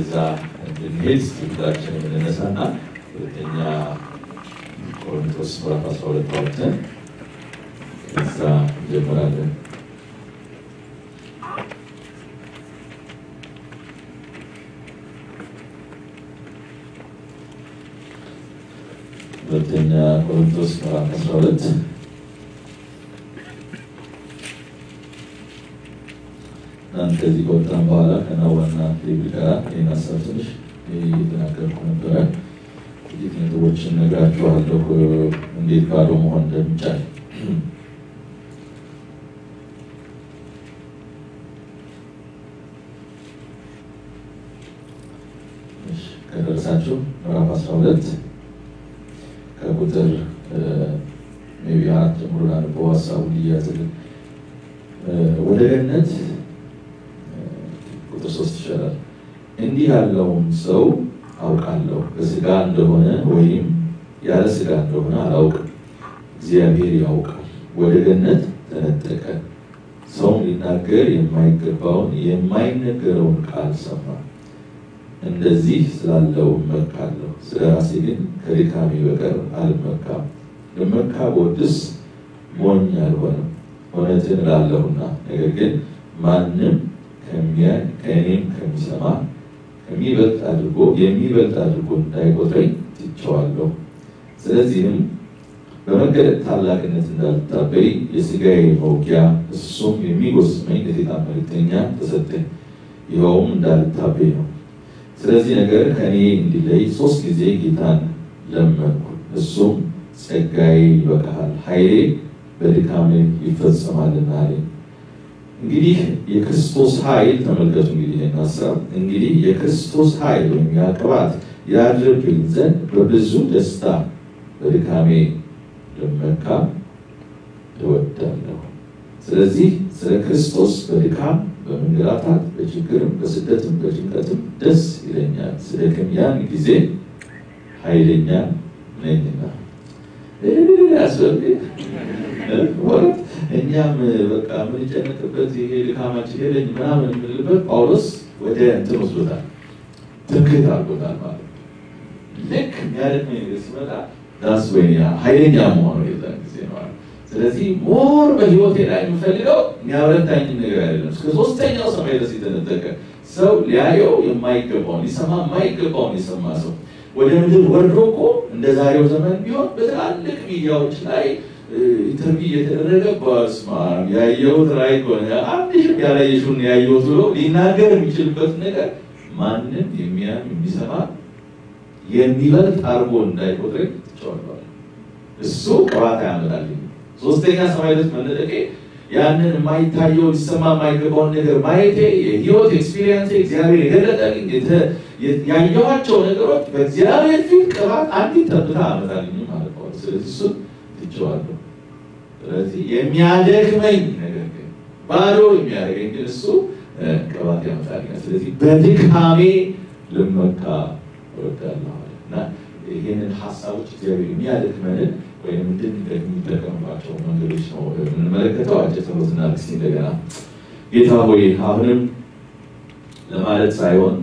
ወደዛ እንድንሄድ ሁላችን የምንነሳና ሁለተኛ ቆሮንቶስ ምዕራፍ 12 አውጥተን ከዛ እንጀምራለን። ሁለተኛ ቆሮንቶስ ምዕራፍ 12 እናንተ ከዚህ ከወጣን በኋላ ከናዋና ሌብል ጋር ይህን ሀሳብ ትንሽ እየተናገርኩ ነበረ። ጥቂት ነጥቦችን ነግራችኋለሁ፣ እንዴት ባዶ መሆን እንደሚቻል። ከደረሳችሁ ምዕራፍ 12 ከቁጥር ሜቢ አራት ጀምሮ ላነበው ሀሳቡ ሊያዝልን ወደ ገነት ቁጥር ሶስት ይሻላል። እንዲህ ያለውን ሰው አውቃለሁ፣ በስጋ እንደሆነ ወይም ያለ ስጋ እንደሆነ አላውቅም፣ እግዚአብሔር ያውቃል። ወደ ገነት ተነጠቀ፣ ሰውም ሊናገር የማይገባውን የማይነገረውን ቃል ሰማ። እንደዚህ ስላለው እመካለሁ፣ ስለ ራሴ ግን ከድካሜ በቀር አልመካም። ልመካ ብወድስ ሞኝ አልሆንም፣ እውነትን እላለሁና። ነገር ግን ማንም ከሚያይ ከእኔም ከሚሰማ ከሚበልጥ አድርጎ የሚበልጥ አድርጎ እንዳይቆጥረኝ ትቼዋለሁ። ስለዚህም በመገለጥ ታላቅነት እንዳልታበይ የሥጋዬ መውጊያ እሱም የሚጎስመኝ የሰይጣን መልእክተኛ ተሰጠኝ፣ ይኸውም እንዳልታበይ ነው። ስለዚህ ነገር ከእኔ እንዲለይ ሶስት ጊዜ ጌታን ለመንኩ። እሱም ጸጋዬ ይበቃሃል፣ ኃይሌ በድካሜ ይፈጸማልና አለኝ። እንግዲህ የክርስቶስ ኃይል ተመልከቱ። እንግዲህ ይህን ሀሳብ እንግዲህ የክርስቶስ ኃይል ወይም ያ ቅባት ያድርብኝ ዘንድ በብዙ ደስታ በድካሜ ልመካ እወዳለሁ። ስለዚህ ስለ ክርስቶስ በድካም በመንገላታት በችግርም በስደትም በጭንቀትም ደስ ይለኛል፣ ስደክም ያን ጊዜ ኃይለኛ ነኝና። ያስፈልግ ወረት እኛም በቃ የምንጨነቅበት ይሄ ድካማችን ሄደኝ ምናምን የምንልበት ጳውሎስ ወደ እንትን ወስዶታል፣ ትምክህት አድርጎታል ማለት ነው። ልክ የሚያደክመኝ ነገር ሲመጣ ዳስ ወይ ኃይለኛ መሆኑ የዛን ጊዜ ነው። ስለዚህ ሞር በህይወቴ ላይ የምፈልገው የሚያበረታኝ ነገር አይደለም። እስከ ሶስተኛው ሰማይ ድረስ የተነጠቀ ሰው ሊያየው የማይገባውን ሊሰማ የማይገባውን የሰማ ሰው ወደ ምድር ወርዶ እኮ እንደ ዛሬው ዘመን ቢሆን በትላልቅ ሚዲያዎች ላይ ኢንተርቪው እየተደረገ በስማ ያየሁት ራእይ ከሆነ አንድ ሺህ ያላየሽውን ያየሁት ብሎ ሊናገር የሚችልበት ነገር ማንም የሚያም የሚሰማ የሚበልጥ አድርጎ እንዳይቆጥረኝ ትቸዋለዋል። እሱ ቅባት ያመጣልኝ ሶስተኛ ሰማይ ድረስ መነጠቄ ያንን የማይታየው ሊሰማ የማይገባውን ነገር ማየቴ የህይወት ኤክስፒሪየንስ እግዚአብሔር የገለጠልኝ ያየኋቸው ነገሮች በእግዚአብሔር ፊት ቅባት አንዲት ጠብታ አመጣልኝ ማለት ነው። ስለዚህ እሱን ትቼዋለሁ። ስለዚህ የሚያደክመኝ ነገር ግን ባዶ የሚያደርገኝ ግን እሱ ቅባት ያመጣልኛል። ስለዚህ በድካሜ ልመካ እወዳለሁ እና ይህንን ሀሳቦች እግዚአብሔር የሚያደክመንን ወይም እንድንደግም የሚጠቀምባቸው መንገዶች ነው የምንመለከተው። አጭር ጸሎትና ልክስቲ እንደገና ጌታ ሆይ አሁንም ለማለት ሳይሆን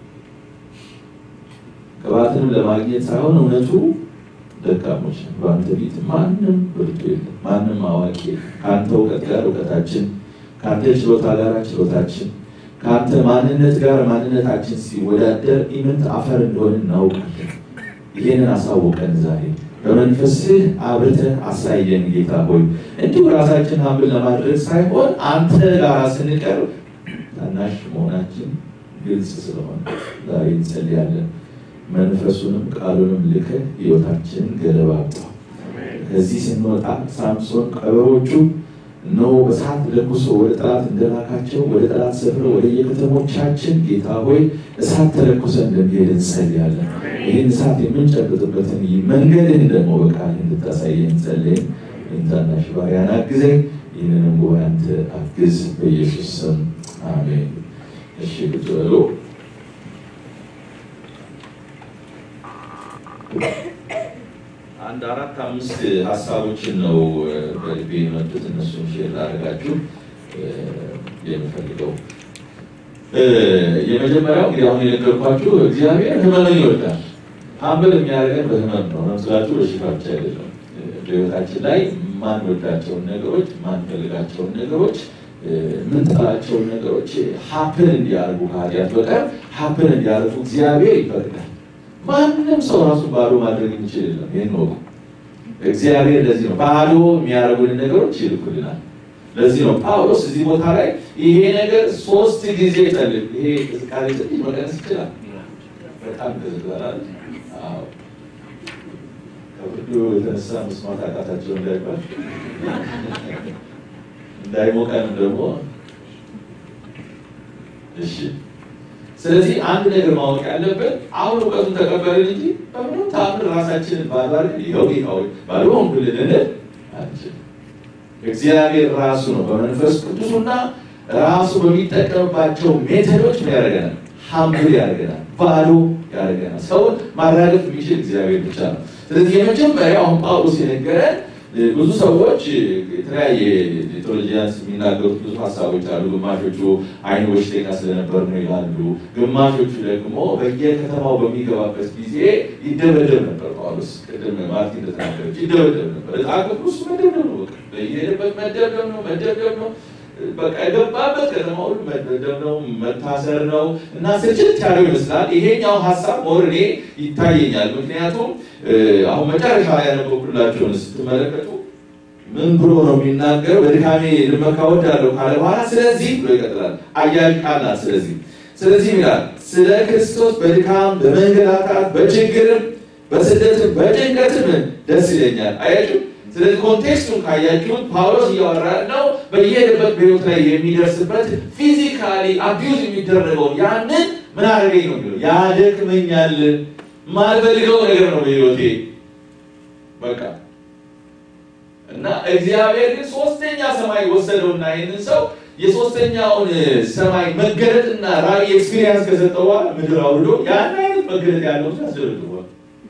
ቅባትንም ለማግኘት ሳይሆን እውነቱ ደካሞች በአንተ ፊት ማንም ብርቱ የለም፣ ማንም አዋቂ የለም። ከአንተ እውቀት ጋር እውቀታችን፣ ከአንተ ችሎታ ጋር ችሎታችን፣ ከአንተ ማንነት ጋር ማንነታችን ሲወዳደር ኢምንት አፈር እንደሆነ እናውቃለን። ይህንን አሳውቀን ዛሬ በመንፈስህ አብርተህ አሳየን ጌታ ሆይ እንዲሁ ራሳችን ሀብል ለማድረግ ሳይሆን አንተ ጋር ስንቀርብ ታናሽ መሆናችን ግልጽ ስለሆነ ዛሬ እንጸልያለን። መንፈሱንም ቃሉንም ልከህ ህይወታችንን ገለባብጠው። ከዚህ ስንወጣ ሳምሶን ቀበሮቹ እነሆ በሰዓት ለኩሶ ወደ ጠላት እንደላካቸው ወደ ጠላት ሰፍረ ወደ የከተሞቻችን ጌታ ሆይ እሳት ተለኩሰ እንደሚሄድ እንጸልያለን። ይህን እሳት የምንጨብጥበትን መንገድህን ደግሞ በቃል እንድታሳየን እንጸልይን። ታናሽ ባሪያን አግዘኝ፣ ይህንንም ጉባኤ አንተ አግዝ፣ በኢየሱስ ስም አሜን። እሺ ቁጭ በሉ። አንድ አራት አምስት ሀሳቦችን ነው በልቤ የመጡት። እነሱን ሼር ላደርጋችሁ የምፈልገው የመጀመሪያው እንግዲህ አሁን የነገርኳችሁ እግዚአብሔር ህመምን ይወዳል። ሀምብል የሚያደርገን በህመም ነው። መምስላችሁ በሽታ ብቻ አይደለም። በህይወታችን ላይ ማንወዳቸውን ነገሮች፣ ማንፈልጋቸውን ነገሮች፣ ምንጠላቸውን ነገሮች ሀፕን እንዲያደርጉ ከኃጢአት በቀር ሀፕን እንዲያደርጉ እግዚአብሔር ይፈቅዳል። ማንም ሰው ራሱን ባዶ ማድረግ የሚችል የለም። ይህን ወቁ። እግዚአብሔር ለዚህ ነው ባዶ የሚያደርጉን ነገሮች ይልኩልናል። ለዚህ ነው ጳውሎስ እዚህ ቦታ ላይ ይሄ ነገር ሶስት ጊዜ ጸልይ። ይሄ ቅዝቃዜ ትንሽ መቀነስ ይችላል። በጣም ቅዝቃዜ ከብርዱ የተነሳ መስማት አቃታቸው እንዳይባል እንዳይሞቀንም ደግሞ እሺ። ስለዚህ አንድ ነገር ማወቅ ያለብን አሁን እውቀቱን ተቀበልን እንጂ በምንም ተአምር ራሳችንን ባሏል ይኸው ይኸው ባሉ ብልልን አንችል። እግዚአብሔር ራሱ ነው በመንፈስ ቅዱሱና ራሱ በሚጠቀምባቸው ሜተዶች ምን ያደርገናል? ሀምብል ያደርገናል፣ ባዶ ያደርገናል። ሰውን ማራገፍ የሚችል እግዚአብሔር ብቻ ነው። ስለዚህ የመጀመሪያው አሁን ጳውሎስ የነገረን ብዙ ሰዎች የተለያየ ቴዎሎጂያንስ የሚናገሩት ብዙ ሀሳቦች አሉ። ግማሾቹ አይኑ በሽተኛ ስለነበር ነው ይላሉ። ግማሾቹ ደግሞ በየከተማው በሚገባበት ጊዜ ይደበደብ ነበር። ጳውሎስ ቅድም ማርቲ እንደተናገረች ይደበደብ ነበር። ዕጣ ክፍሉ እሱ መደብደብ ነው። በቃ በየሄደበት መደብደብ ነው፣ መደብደብ ነው። በቃ የገባበት ከተማ ሁሉ መደብደብ ነው፣ መታሰር ነው እና ስልችት ያለው ይመስላል። ይሄኛው ሀሳብ ሞር እኔ ይታየኛል። ምክንያቱም አሁን መጨረሻ ያነበብኩላችሁን ስትመለከቱ ምን ብሎ ነው የሚናገረው? በድካሜ ልመካ እወዳለሁ ካለ በኋላ ስለዚህ ብሎ ይቀጥላል። አያዥ ቃል ናት። ስለዚህ ስለዚህ ይላል ስለ ክርስቶስ በድካም በመንገላታት በችግርም በስደትም በጭንቀትም ደስ ይለኛል። አያችሁ ስለዚህ ኮንቴክስቱን ካያችሁት ጳውሎስ እያወራ ነው በየሄደበት በሕይወት ላይ የሚደርስበት ፊዚካሊ አቢዩዝ የሚደረገውን ያንን ምን አደረገኝ ነው የሚለው ያደክመኛል። ማልፈልገው ነገር ነው በሕይወቴ በቃ እና እግዚአብሔር ግን ሶስተኛ ሰማይ ወሰደውና ይህንን ሰው የሶስተኛውን ሰማይ መገለጥና ራእይ ኤክስፒሪየንስ ከሰጠው በኋላ ምድር አውርዶ ያን አይነት መገለጥ ያለው ያስደርግቧል።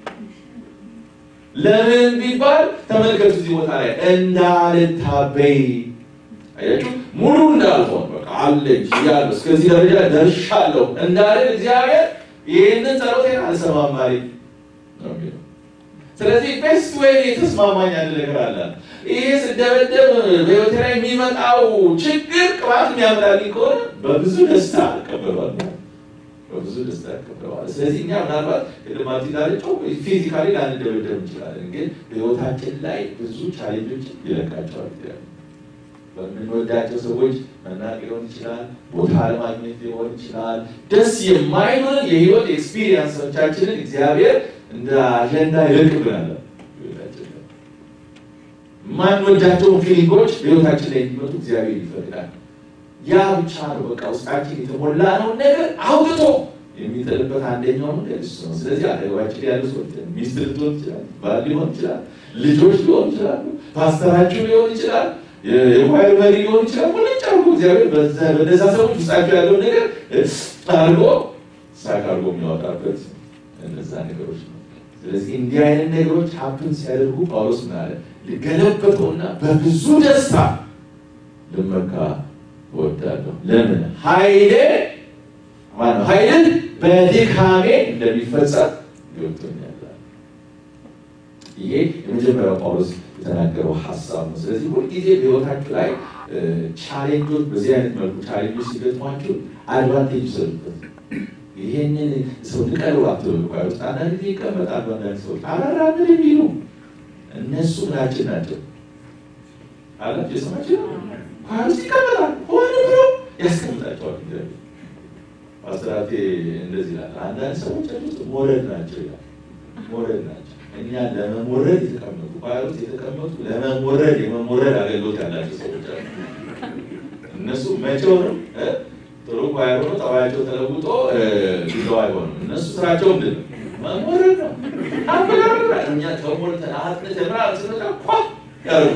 ለምን ቢባል ተመልከቱ፣ እዚህ ቦታ ላይ እንዳልታበይ አያችሁ፣ ሙሉ እንዳልሆን በቃ አለኝ ያለ እስከዚህ ደረጃ ደርሻለሁ እንዳልን እግዚአብሔር ይህንን ጸሎቴን አልሰማም አለኝ ነው የሚለው። ስለዚህ ቤስት ወይ የተስማማኝ አንድ ነገር አለ። ይሄ ስደበደብ በህይወቴ ላይ የሚመጣው ችግር ቅባት የሚያምራልኝ ከሆነ በብዙ ደስታ እቀበለዋለሁ በብዙ ደስታ ያቀብለዋል። ስለዚህ እኛ ምናልባት ቅድማት ዳርጫው ፊዚካሊ ላንደበደብ እንችላለን፣ ግን በህይወታችን ላይ ብዙ ቻሌንጆች ይለቃቸዋል። በምንወዳቸው ሰዎች መናቅ ሊሆን ይችላል፣ ቦታ ለማግኘት ሊሆን ይችላል። ደስ የማይሆንን የህይወት ኤክስፒሪየንሶቻችንን እግዚአብሔር እንደ አጀንዳ ይለቅብናል። የማንወዳቸውን ፊሊንጎች በህይወታችን ላይ እንዲመጡ እግዚአብሔር ይፈቅዳል። ያ ብቻ ነው በቃ ውስጣችን የተሞላ ነው ነገር አውጥቶ የሚጥልበት አንደኛው መንገድ እሱ ነው። ስለዚህ አጠገባችን ያሉ ሰዎች ሚስት ልትሆን ይችላል፣ ባል ሊሆን ይችላል፣ ልጆች ሊሆን ይችላሉ፣ ፓስተራችሁ ሊሆን ይችላል፣ የኳይር መሪ ሊሆን ይችላል። ሙልጭ አድርጎ እግዚአብሔር በነዛ ሰዎች ውስጣቸው ያለው ነገር አድርጎ ሳቅ አድርጎ የሚያወጣበት እነዛ ነገሮች ነው። ስለዚህ እንዲህ አይነት ነገሮች ሀፕን ሲያደርጉ ጳውሎስ ምን አለ? ልገለበጠውና በብዙ ደስታ ልመካ እወዳለሁ። ለምን ኃይሌ ማነው ኃይልን በድካሜ እንደሚፈጸም ገብቶኛል። ይሄ የመጀመሪያው ጳውሎስ የተናገረው ሀሳብ ነው። ስለዚህ ሁልጊዜ በህይወታችሁ ላይ ቻሌንጆች፣ በዚህ አይነት መልኩ ቻሌንጆች ሲገጥሟችሁ አድቫንቴጅ ይሰሩበት። ይሄንን ሰው ንቀሉ አትበሉ። ውስጥ አንዳንድ ጊዜ ይቀመጣሉ። አንዳንድ ሰዎች አላራምን የሚሉ እነሱ ምናችን ናቸው አላቸው የሰማችሁ ኳስ ይቀመጣል ሆነ ብሎ ያስቀምጣቸዋል። አስራቴ እንደዚህ ይላል። አንዳንድ ሰዎች ውስጥ ሞረድ ናቸው ይላል። ሞረድ ናቸው እኛ ለመሞረድ የተቀመጡ ኳስ ውስጥ የተቀመጡ ለመሞረድ የመሞረድ አገልግሎት ያላቸው ሰዎች አሉ። እነሱ መቼውንም ጥሩ ኳየር ሆኖ ጠባያቸው ተለውጦ ቢለው አይሆንም። እነሱ ስራቸው ምንድን ነው? መሞረድ ነው። አበላላ እኛ ተሞልተን አጥንተን ምናምን ስንመጣ ኳ ያደርጉ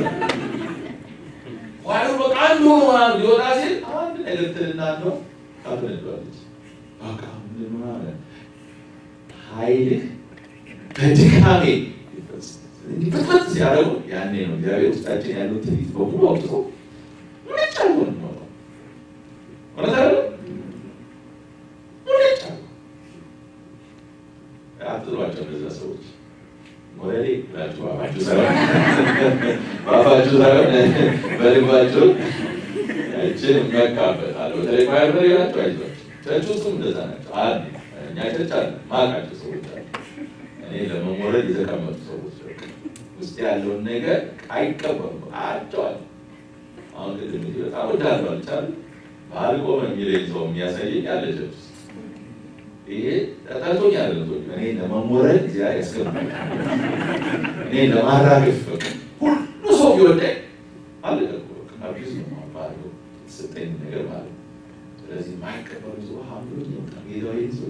ዋዩ በቃ አንዱ ምናምን ሊወጣ ሲል አንድ ነገር ትልና ነው ታብለዋለች። በቃ ምን ማለት ኃይልህ በድካሜ ፍጥነት ሲያደርጉ ያኔ ነው እግዚአብሔር ውስጣችን ያለው ትዕቢት በሙሉ አውጥቶ ምንጭ አልሆን ነው እውነት አለ አትጥሏቸው። እነዚያ ሰዎች ሞዴሌ ብላችሁ ባፋችሁ ሳይሆን ባፋችሁ ሳይሆን በልባችሁ ያችን መካበታለሁ። በተለይ ኳየር መሪ ናቸው። አይዟቸው ቸርች ውስጥም እንደዛ ናቸው። አንድ እኛ ቸርች አለ ማቃቸው ሰዎች አሉ። እኔ ለመሞረድ የተቀመጡ ሰዎች ውስጥ ያለውን ነገር አይቀበሉም። አቸዋል አሁን ቅድም በጣም ወዳሉ አልቻሉ ባህል ቆመ የሚለኝ ሰው የሚያሳየኝ ያለ ቸርች ውስጥ ይሄ ጠጣቶኝ ያለ እኔ ለመሞረድ እዚያ ያስገባል እኔ ለማራገፍ ሁሉ ሰው ቢወዳኝ አለ አቢዝ ነው ባህል ሰጠኝ ነገር ማለት ነው። ስለዚህ ማይቀበሉ ሰው ሀምሎ ጌታዊ ሰው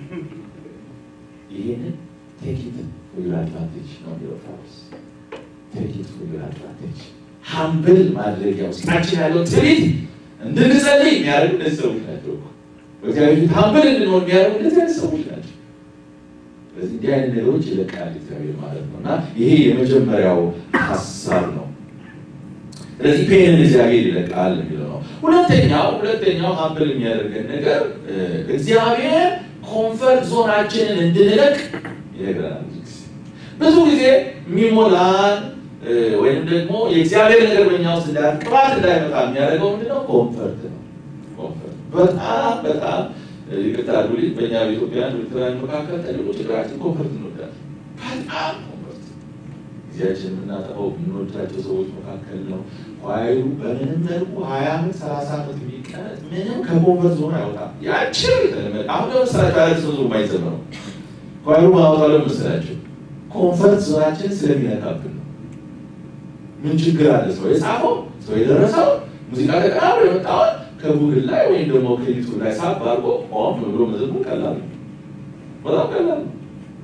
ይህንን ቴኪት ፎር አድቫንቴጅ ነው የሚለው ጳውሎስ። ቴኪት ፎር አድቫንቴጅ ሀምብል ማድረጊያ ውስጣችን ያለው ትሪት እንድንጸልይ የሚያደርጉ እነዚህ ሰዎች ናቸው። በእግዚአብሔር ፊት ሀምብል እንድንሆን የሚያደርጉ እነዚህ አይነት ሰዎች ናቸው። ስለዚህ እንዲህ አይነት ነገሮች ይለቃል እግዚአብሔር ማለት ነው እና ይሄ የመጀመሪያው ሀሳብ ነው። ስለዚህ ፔንን እግዚአብሔር ይለቃል የሚለው ነው። ሁለተኛው ሁለተኛው ሀምብል የሚያደርገን ነገር እግዚአብሔር ኮንፈርት ዞናችንን እንድንለቅ ይነግረናል። ብዙ ጊዜ የሚሞላን ወይም ደግሞ የእግዚአብሔር ነገር በኛ ውስጥ እንዳያጥራት እንዳይመጣ የሚያደርገው ምንድነው? ኮንፈርት ነው። ኮንፈርት በጣም በጣም ይቅርታ አድርጉልኝ፣ በእኛ በኢትዮጵያን ኤርትራውያን መካከል ትልቁ ችግራችን ኮንፈርት እንወዳለን። በጣም ኮንፈርት ጊዜያችን የምናጠፋው የምንወዳቸው ሰዎች መካከል ነው። ኳይሩ በምንም መልኩ ሀያ ዓመት ሰላሳ ዓመት የሚቀመጥ ምንም ከኮንፈርት ዞን አይወጣም። ያችን የተለመደ አሁን ለምስራቸው አለ ሰዞ የማይዘምረው ኳይሩ ማወጣው ለምስላቸው ኮንፈርት ዞናችን ስለሚነካብን ነው። ምን ችግር አለ? ሰው የጻፈው ሰው የደረሰው ሙዚቃ ተቀናብሮ የመጣውን ከጉግል ላይ ወይም ደግሞ ከዩቱብ ላይ ሳብ አድርጎ ቆም ብሎ መዘመር ቀላል ነው። በጣም ቀላል ነው።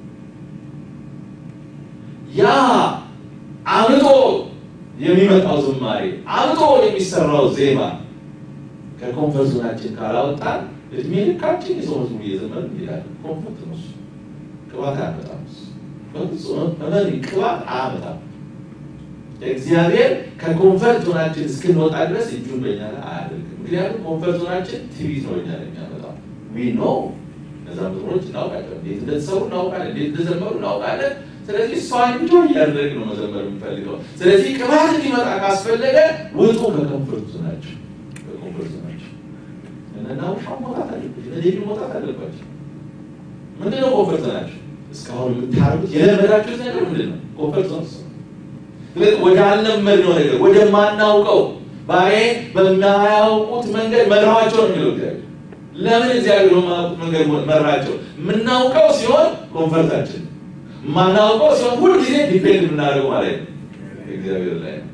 ያ አምጦ የሚመጣው ዝማሬ አምጦ የሚሰራው ዜማ ከኮንፈርት ዞናችን ካላወጣን እድሜ ልካችን የሰው መዝሙር እየዘመርን እንሄዳለን። ኮንፈርት ነው እሱ። ቅባት አያመጣም እሱ። በፍጹም እመኒ ቅባት አያመጣም። እግዚአብሔር ከኮንፈርት ዞናችን እስክንወጣ ድረስ እጁን በኛ ላይ አያደርግም። ምክንያቱም ኮንፈርት ዞናችን ትዕቢት ነው እኛ ላይ የሚያመጣው። ዊ ኖ እነዛ መዝሙሮች እናውቃለን፣ እንዴት እንደተሰሩ እናውቃለን፣ እንዴት እንደዘመሩ እናውቃለን። ስለዚህ እሷን እንጆ እያደረግ ነው መዘመር የምፈልገው። ስለዚህ ቅባት እንዲመጣ ካስፈለገ ውጡ ከኮንፈርት ዞናችሁ፣ ከኮንፈርት ዞናችሁ እና ውሻ መውጣት አለበት፣ ለዴቪ መውጣት አለባቸው። ምንድነው ኮንፈርት ዞናችሁ? እስካሁን የምታደርጉት የለመዳችሁት ነገር ምንድን ነው? ኮንፈርት ዞን ወዳልለመድነው ነገር ወደማናውቀው ባሬ በማያውቁት መንገድ መራቸው ነው የሚለው እግዚአብሔር። ለምን እግዚአብሔር በማያውቁት መንገድ መራቸው? የምናውቀው ሲሆን ኮንፈርታችን፣ የማናውቀው ሲሆን ሁልጊዜ ዲፔንድ የምናደርገው ማለት ነው እግዚአብሔር ላይ ነው።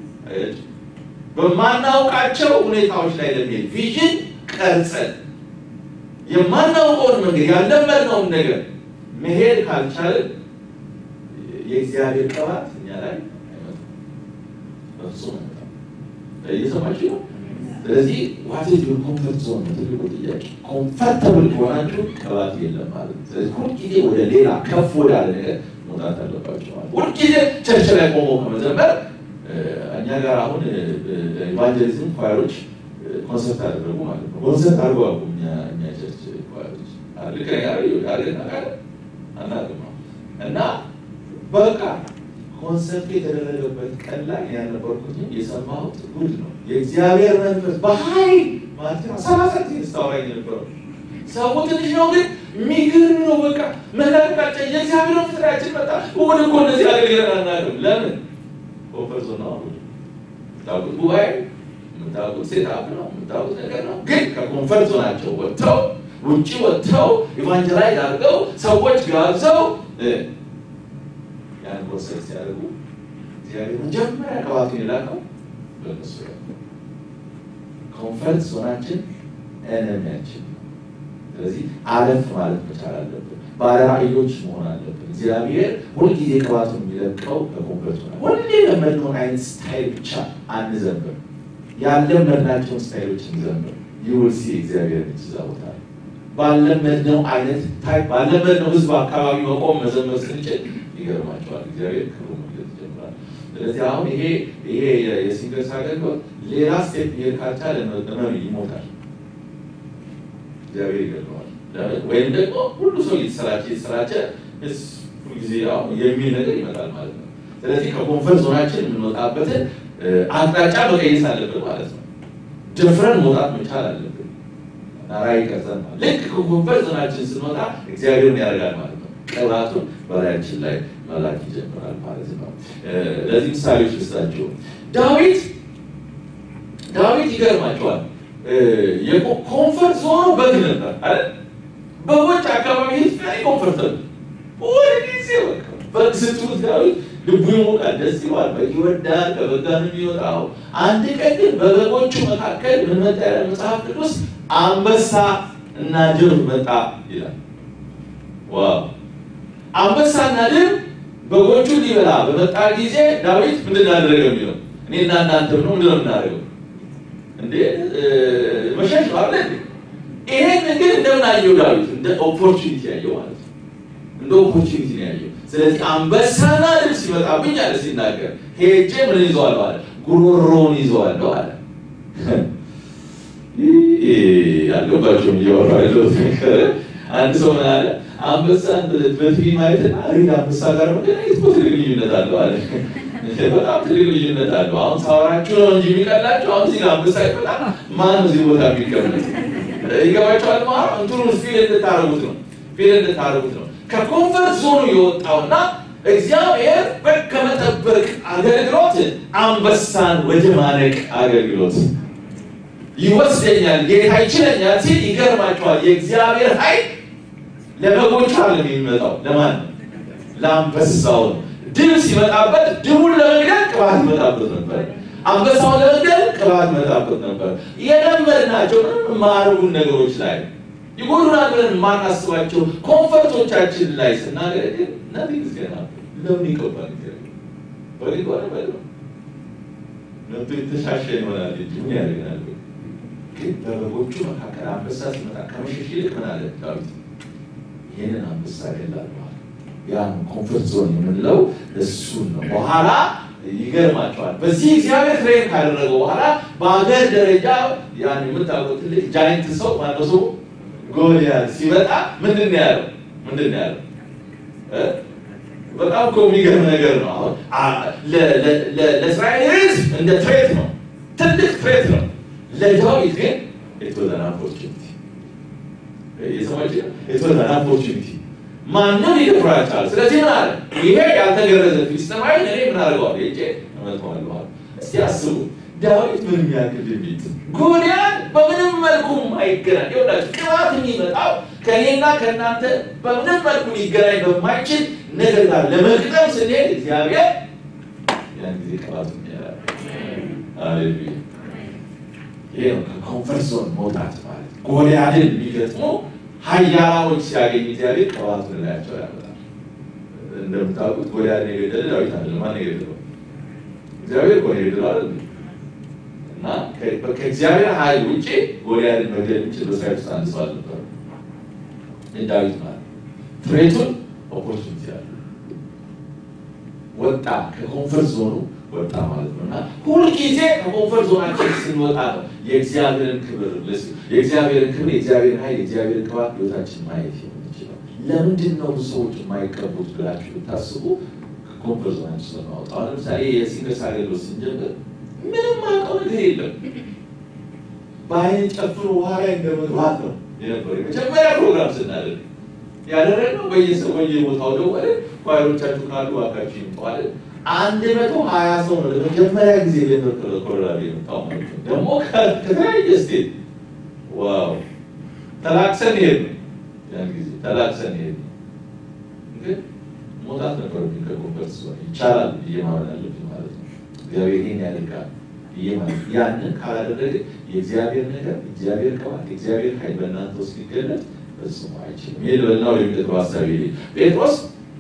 በማናውቃቸው ሁኔታዎች ላይ ለሚሄድ ቪዥን ቀርጸን የማናውቀውን መንገድ ያለመድነውን ነገር መሄድ ካልቻለን የእግዚአብሔር ቅባት እኛ ላይ በፍጹም እየሰማችሁ ነው። ስለዚህ ዋት ኢዝ ዩር ኮምፈርት ዞን ነው ትልቁ ጥያቄ። ኮምፈርተብል ከሆናችሁ ቅባት የለም ማለት ነው። ስለዚህ ሁልጊዜ ወደ ሌላ ከፍ ወዳለ ነገር መውጣት አለባቸው ማለት ሁልጊዜ ቸርች ላይ ቆሞ ከመዘመር እኛ ጋር አሁን ኢቫንጀሊዝም ኳየሮች ኮንሰርት አደረጉ ማለት ነው። ኮንሰርት አድርገው አቁ እኛ ቸርች ኳየሮች ልክ አናውቅም እና በቃ ኮንሰርቱ የተደረገበት ቀን ላይ ያልነበርኩትም የሰማሁት ጉድ ነው። የእግዚአብሔር መንፈስ በኃይል ማለት ነው። ሰላሳ ጊዜ ስታወራኝ የነበረው ሰው ትንሽ ነው፣ ግን የሚገርም ነው። በቃ መላቃቸው የእግዚአብሔር ፍጥሪያችን መጣ። እሁድ እኮ እንደዚህ አገልግለን አናውቅም። ለምን ኮንፈርት ነው። የምታውቁት ጉባኤ የምታውቁት ሴታፕ ነው፣ የምታውቁት ነገር ነው። ግን ከኮንፈርት ዞናቸው ወጥተው ውጭ ወጥተው ኢቫንጀላይዝ አድርገው ሰዎች ጋብዘው ያን ኮንሰርት ሲያደርጉ እግዚአብሔር መጀመሪያ ቅባቱን የላከው በእነሱ ላይ ኮንፈርት ዞናችን ኤነሚያችን ነው። ስለዚህ አለፍ ማለት መቻል አለብን። ባለራዕዮች መሆን አለብን። እግዚአብሔር ሁልጊዜ ቅባቱን የሚለቀው በኮንፈርት ዞና ሁሌ የለመድነውን አይነት ስታይል ብቻ አንዘምር። ያለመድናቸውን ስታይሎች እንዘምር። ይውልሲ እግዚአብሔር እዛ ቦታ ባለመድነው አይነት ታይፕ ባለመድነው ህዝብ አካባቢ መቆም መዘመር ስንችል ይገርማቸዋል። እግዚአብሔር ክብሩ መግለጽ ይጀምራል። ስለዚህ አሁን ይሄ ይሄ የሲንገርስ አገልግሎት ሌላ ስቴፕ ይሄድ ካልቻለ መሪ ይሞታል። እግዚአብሔር ይገርመዋል። ወይም ደግሞ ሁሉ ሰው እየተሰራቸ እየተሰራቸ ጊዜ የሚል ነገር ይመጣል ማለት ነው። ስለዚህ ከኮንፈርት ዞናችን የምንወጣበትን አቅጣጫ መቀየስ አለብን ማለት ነው። ደፍረን መውጣት መቻል አለብን። ራዕይ ቀርጸን ልክ ከኮንፈርት ዞናችን ስንወጣ እግዚአብሔርን ያደርጋል ማለት ነው። ቅባቱን በላያችን ላይ መላክ ይጀምራል ማለት ነው። ለዚህ ምሳሌዎች ልስጣችሁ። ዳዊት ዳዊት ይገርማቸዋል። የኮንፈርት ዞኑ በግ ነበር አይደል? በጎች አካባቢ ሄድ ኮንፈርተብል ወደ ጊዜ በግ ስትሉት ዳዊት ልቡ ይሞቃል፣ ደስ ይለዋል፣ በግ ይወዳል፣ ከበጋ ነው የሚወጣው። አንድ ቀን ግን በበጎቹ መካከል ምን መጣ ይላል መጽሐፍ ቅዱስ? አንበሳ እና ድብ መጣ ይላል። ዋው! አንበሳና ድብ በጎቹ ሊበላ በመጣ ጊዜ ዳዊት ምንድን ያደረገ የሚለው እኔና እናንተ ነው ምንድን ነው የምናደርገው? እንዴ መሸሽ ነው አለ። ይሄን ግን እንደምን አየው ዳዊት? እንደ ኦፖርቹኒቲ ያየው ማለት ነው። እንደ ኦፖርቹኒቲ ነው ያየው። ስለዚህ አንበሳና ድብ ሲመጣብኝ አለ ሲናገር ሄጄ ምን ይዘዋለሁ አለ ጉሮሮውን ይዘዋለሁ አለ። አልገባቸውም እያወራ ያለሁት ነገር። አንድ ሰው ምን አለ አንበሳን በቲቪ ማየትና ሪል አንበሳ ጋር መገናኘት እኮ ትልቅ ልዩነት አለው አለ። በጣም ትልቅ ልዩነት አለው። አሁን ሳወራችሁ ነው እንጂ የሚቀላችሁ አሁን እዚህ ጋር አንበሳ ይመጣል። ማን ነው እዚህ ቦታ የሚቀመጥ? ይገባቸዋል። ማ እንትኑ ፊል እንድታረጉት ነው ፊል እንድታረጉት ነው ከኮንፈርት ዞኑ የወጣውና እግዚአብሔር ከመጠበቅ አገልግሎት አንበሳን ወደ ማነቅ አገልግሎት ይወስደኛል፣ ጌታ ይችለኛል ሲል ይገርማቸዋል። የእግዚአብሔር ኃይል ለበጎቹ አለም የሚመጣው ለማን ነው? ለአንበሳው ነው። ድብ ሲመጣበት ድቡን ለመግደል ቅባት ይመጣበት ነበር። አንበሳውን ለመግደል ቅባት ይመጣበት ነበር። የለመድናቸው ምንም የማያደርጉን ነገሮች ላይ ይጎዱናል ብለን የማናስባቸው ኮንፈርቶቻችን ላይ ስናገለግል ነቲንግ ገና ለምን ይገባል? በሊጓለ በ ነቱ የተሻሸ ይሆናል እንጂ ምን ያደርገናል? ግን በበጎቹ መካከል አንበሳ ሲመጣ ከመሸሽ ይልቅ ምን አለ ዳዊት? ይህንን አንበሳ ገላለሁ። ያን ኮንፈርት ዞን የምንለው እሱን ነው። በኋላ ይገርማቸዋል። በዚህ እግዚአብሔር ትሬን ካደረገው በኋላ በሀገር ደረጃ ያን የምታውቁት ትልቅ ጃይንት ሰው ማነው ሰው ጎልያድ ሲመጣ ምንድን ነው ያለው? ምንድን ነው ያለው? በጣም እኮ የሚገርም ነገር ነው። አሁን ለእስራኤል ሕዝብ እንደ ትሬት ነው፣ ትልቅ ትሬት ነው። ለዳዊት ግን የተወዘን ኦፖርቹኒቲ የሰማች የተወዘን ኦፖርቹኒቲ ማንም ሊደፍራቻል። ስለዚህ ምን አለ? ይሄ ያልተገረዘ ፊልስጤማዊ እኔ ምን አደርገዋለሁ? ሄጄ እመታዋለሁ። እስቲ አስቡ ዳዊት ምን የሚያክል ድንቢት ጎልያድ በምንም መልኩ አይገናኝ። ይኸውላችሁ ቅባት የሚመጣው ከእኔና ከእናንተ በምንም መልኩ ሊገናኝ በማይችል ነገር ጋር ለመግጠም ስንሄድ እግዚአብሔር ያን ጊዜ ቅባት ያላል። አሌሉያ! ይሄ ነው ከኮንፈርት ዞን መውጣት ማለት። ጎልያድን የሚገጥሙ ኃያላኖች ሲያገኝ እግዚአብሔር ቅባቱን ላያቸው ያመጣል። እንደምታውቁት ጎልያድን የገደለ ዳዊት አይደለም። ማን የገደለው? እግዚአብሔር እኮ ነው የገደለው አይደል? እና ከእግዚአብሔር ኃይል ውጭ ጎልያድን መግደል የሚችል በእስራኤል ውስጥ አንድ ሰው አልነበረም። ዳዊት ማለት ትሬቱን ኦፖርቹኒቲ ያለ ወጣ፣ ከኮንፈርት ዞኑ ወጣ ማለት ነው። እና ሁልጊዜ ከኮንፈርት ዞናችን ስንወጣ ነው የእግዚአብሔርን ክብር የእግዚአብሔርን ክብር የእግዚአብሔርን ኃይል የእግዚአብሔርን ቅባት ህይወታችን ማየት የምንችለው። ለምንድን ነው ብዙ ሰዎች የማይቀቡት ብላችሁ ብታስቡ ከኮንፈርት ዞናችን ስለማወጣ። አሁን ለምሳሌ የሲንገስ አገልግሎት ስንጀምር ምንም አውቀው ነገር የለም። በአይን ጨፍኖ ውሃ ላይ እንደመግባት ነው የነበረ የመጀመሪያ ፕሮግራም ስናደርግ ያደረግነው በየሰው በየቦታው ደወለ ኳይሮቻችሁ ካሉ እባካችሁ ይምጠዋል። አንድ መቶ ሀያ ሰው ነው ለመጀመሪያ ጊዜ ለነበረ ኮሎራዶ የመጣው ማለት ነው። ደግሞ ከተለያየ ስቴት ዋው ተላክሰን ሄድ ነው ያን ጊዜ ተላክሰን ሄድ ነው። ግን መውጣት ነበር ከኮንፈርት ዞን ይቻላል ብዬ ማመን አለብኝ ማለት ነው። እግዚአብሔር ይህን ያደርጋል ብዬ ማለት ያንን ካላደረገ የእግዚአብሔር ነገር እግዚአብሔር ቅባት የእግዚአብሔር ኃይል በእናንተ ውስጥ ሊገለጥ ፈጽሞ አይችልም። ይህ ልበልናው የሚቀጥለው ሀሳቢ ጴጥሮስ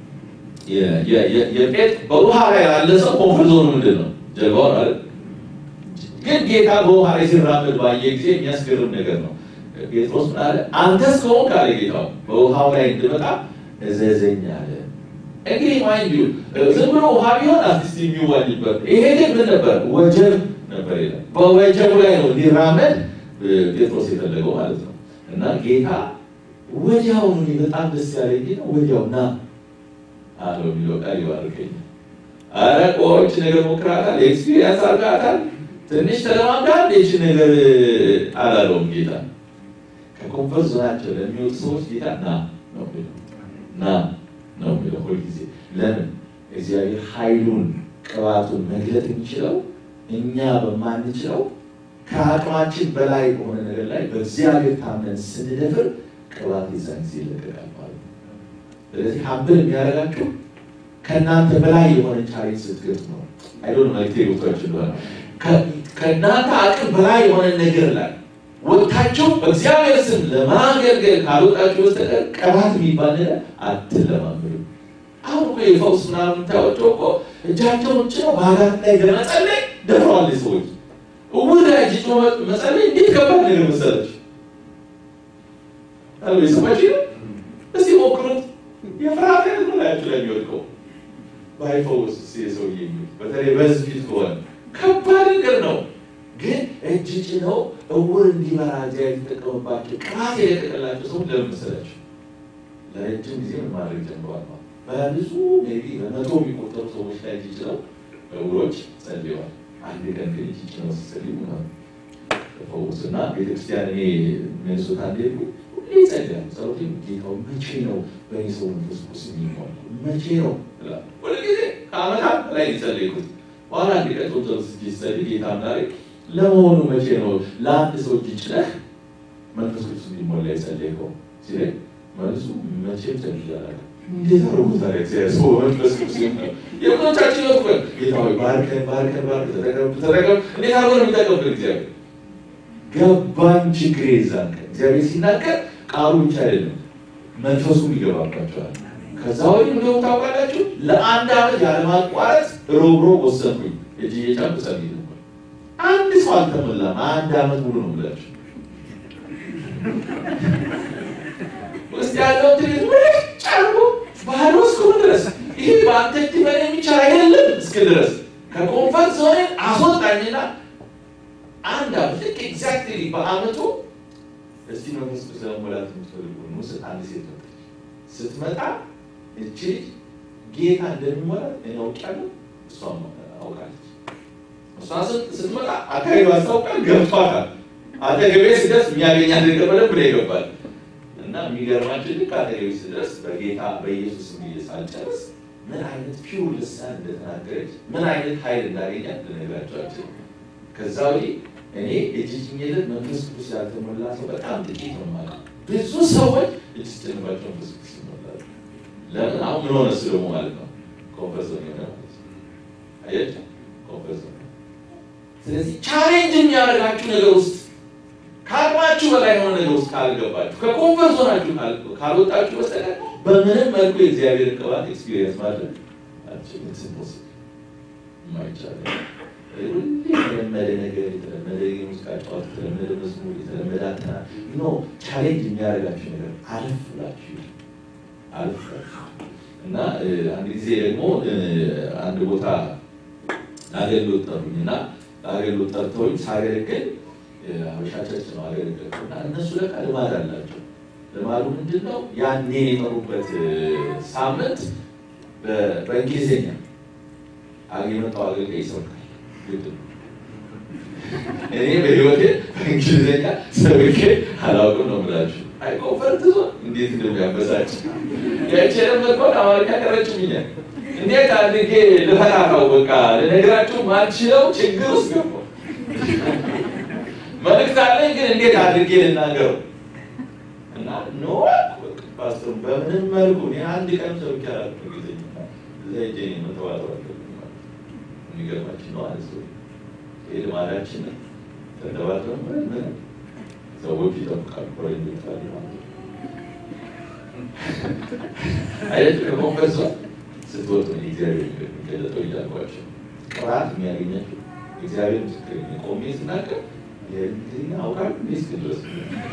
በውሃ ላይ ያለ ሰው ኮንፈርት ዞኑ ምንድን ነው? ጀልባው ማለት ግን ጌታ በውሃ ላይ ሲራመድ ባየ ጊዜ የሚያስገርም ነገር ነው። ጴጥሮስ ምን አለ? አንተስ ከሆንክ አለ ጌታው በውሃው ላይ እንድመጣ እዘዘኝ አለ። እንግዲህ ማይንድ ዩ ዝም ብሎ ውሃ ቢሆን አርቲስት የሚዋጅበት ይሄ ግን ምን ነበር? ወጀብ ነበር ይላል። በወጀቡ ላይ ነው ሊራመድ ጴጥሮስ የፈለገው ማለት ነው። እና ጌታ ወዲያው እኔ በጣም ደስ ያለኝ ነው። ወዲያው ና አለው የሚለው ቃል ይባርከኛል። አረ ቆች ነገር ሞክራታል፣ ኤክስፒሪየንስ አድርጋታል፣ ትንሽ ተለማምዳል። ይች ነገር አላለውም ጌታ። ከኮንፈርት ዞናቸው ለሚወጡ ሰዎች ጌታ ና ነው የሚለው ና ነው የሚለው ሁልጊዜ። ለምን እግዚአብሔር ኃይሉን ቅባቱን መግለጥ የሚችለው እኛ በማንችለው ከአቅማችን በላይ በሆነ ነገር ላይ በእግዚአብሔር ታምነን ስንደፍር ቅባት የዛን ጊዜ ይለቀቃል ማለት ነው። ስለዚህ ሀብል የሚያደርጋችሁ ከእናንተ በላይ የሆነ ቻሌንጅ ስትገጥሙ ነው። አይዶን መልክቴ ቦታዎች እንደሆነ ከእናንተ አቅም በላይ የሆነ ነገር ላይ ወጥታችሁ በእግዚአብሔር ስም ለማገልገል ካልወጣችሁ በስተቀር ቅባት የሚባል ነገር አትለማመዱ። አሁን እኮ የፈውስ ምናምን የምታወቸው እኮ እጃቸውን ጭነው በአጋት ላይ ለመጸለይ ደፍረዋል ሰዎች። እውር ላይ እጅ ጭኖ መጸለይ እንዴት ከባድ ነገር መሰለች። አሉ የሰማች እስቲ ሞክሩት። የፍርሃት አይነት ነው ላያችሁ ላይ የሚወድቀው ባይፈውስ የሰውዬ በተለይ በህዝብ ፊት ከሆነ ከባድ ነገር ነው። ግን እጅ ጭነው እውር እንዲበራ እግዚአብሔር የተጠቀመባቸው ቅባት የለቀቀላቸው ሰው ለምን መሰላቸው? ለረጅም ጊዜ ምን ማድረግ ጀምረዋል ማለት በብዙ ሜይ ቢ በመቶ የሚቆጠሩ ሰዎች ላይ እጅ ጭነው እውሮች ጸልየዋል። አንድ ቀን ግን እጅ ጭነው ሲጸልዩ ነው ተፈወሱ። እና ቤተክርስቲያን እኔ ሚኒሶታ እንደሄድኩ ሁሌ ጸልያለሁ። ጸሎቴ ጌታው መቼ ነው በእኔ ሰው መንፈስ ቅዱስ የሚሆን መቼ ነው እላለሁ። ሁልጊዜ ከዓመታት በላይ የጸለይኩት በኋላ አንድ ቀን ጾም ጸሎት ሲጸልይ ጌታ ምናለኝ ለመሆኑ መቼ ነው ለአንድ ሰው እጅ ጭነህ መንፈስ ቅዱስ እንዲሞላ የጸለይከው ሲለኝ መልሱ መቼም ጸልዬ አላውቅም። እንዴት አድርጎ ታዲያ እግዚአብሔር ሰው መንፈስ ቅዱስ ይሞላል? የብዙዎቻችን ህይወት እኮ ጌታ ሆይ ባርከን ባርከን ባርከን ተጠቀም ተጠቀም እንዴት አድርጎ ነው የሚጠቀምብን እግዚአብሔር? ገባኝ ችግሬ ይዛል እግዚአብሔር ሲናገር ቃሉ ብቻ አይደለም መንፈሱም ይገባባቸዋል። ከዛ ወዲህ እንደው ታውቃላችሁ ለአንድ ዓመት ያለማቋረጥ ሮብሮ ወሰንኩኝ እጅ እየጫንኩ ጸልይ ነበር። አንድ ሰው አልተሞላም። አንድ ዓመት ሙሉ ነው ብላችሁ ውስጥ ያለው ትሪት ምርጭ አርጎ ባህል እስከሆነ ድረስ ይሄ በአንተ እጅ በላይ የሚቻል አይደለም እስክል ድረስ ከኮንፈርት ዞን አስወጣኝና አንድ ዓመት ልክ ኤግዛክትሊ በአመቱ እስቲ መንፈስ ቅዱስ ለመሞላት የምትፈልጉ ውስጥ አንድ ሴት መጣች። ስትመጣ እቺ ጌታ እንደሚሞላት እኔ አውቃለሁ፣ እሷም አውቃለች። እሷ ስትመጣ አካባቢ አስታውቃል፣ ገብቷታል። አጠገቤ ስደርስ የሚያገኛት ነገር በደንብ ነው ይገባል። እና የሚገርማችን ልክ አጠገቤ ስደርስ በጌታ በኢየሱስ ብዬ ሳልጨርስ ምን አይነት ፒውር ልሳን እንደተናገረች ምን አይነት ኃይል እንዳገኛት ልነግራቸው አልችልም። ከዛ ወዲህ እኔ እጅ ጭኜለት መንፈስ ቅዱስ ያልተሞላ ሰው በጣም ጥቂት ነው ማለት ብዙ ሰዎች እጅ ስጭንባቸው መንፈስ ቅዱስ ይሞላሉ። ለምን አሁን ምን ሆነ እሱ ደግሞ ማለት ነው ኮንፈርስ ሆነ ማለት ነው። አያችሁ ኮንፈርስ ሆነ። ስለዚህ ቻሌንጅ የሚያደርጋችሁ ነገር ውስጥ ከአቅማችሁ በላይ የሆነ ነገር ውስጥ ካልገባችሁ ከኮንፈርት ዞናችሁ ካልወጣችሁ በስተቀር በምንም መልኩ የእግዚአብሔርን ቅባት ኤክስፒሪየንስ ማድረግ አልችልም። ስንፖስ የማይቻል ሁሌ የተለመደ ነገር የተለመደ የሙዚቃ ጨዋታ፣ የተለመደ መዝሙር፣ የተለመደ አጠና ኖ ቻሌንጅ የሚያደርጋችሁ ነገር አለፍ ብላችሁ አለፍ ብላችሁ እና አንድ ጊዜ ደግሞ አንድ ቦታ አገልግሎት ጠሩኝ እና አገልግሎት ጠርተውኝ ሳገለግል ሀበሻ ቸርች ነው አገለገልኩ እና እነሱ ለካ ልማድ አላቸው። ልማዱ ምንድን ነው? ያኔ የጠሩበት ሳምንት በእንግሊዝኛ የመጣው አገልጋይ ይሰብካል። ግድ ነው። እኔ በህይወቴ በእንግሊዝኛ ሰብኬ አላውቅም ነው የምላችሁ። አይ ኮንፈርት ዞን እንዴት እንደሚያበሳጭ ያቺ የለመድኳት አማርኛ ቀረችብኛል። እንዴት አድርጌ ልፈታታው? በቃ ልነግራችሁ ማልችለው ችግር ውስጥ ገባሁ። መልእክት አለኝ ግን እንዴት አድርጌ ልናገረው? እና ኖ ፓስተር በምንም መልኩ እኔ አንድ ቀን ሰብኬ አላውቅም ጊዜ ዘይጄ መተዋጠር የሚገርማችን ነው አለ ሰው ይህ ልማዳችን ተንደባጥረን ምን ምን ሰዎች ይጠብቃሉ ፈረንጆች አሉ ማለት ነው አይነት ከኮንፈርስ ስትወጡ እግዚአብሔር የሚገለጠው እያልኳቸው ቅባት የሚያገኛቸው እግዚአብሔር ምስክር ቆሜ ስናገር የእንግሊዝኛ አውቃለሁ እንዴ እስክ ድረስ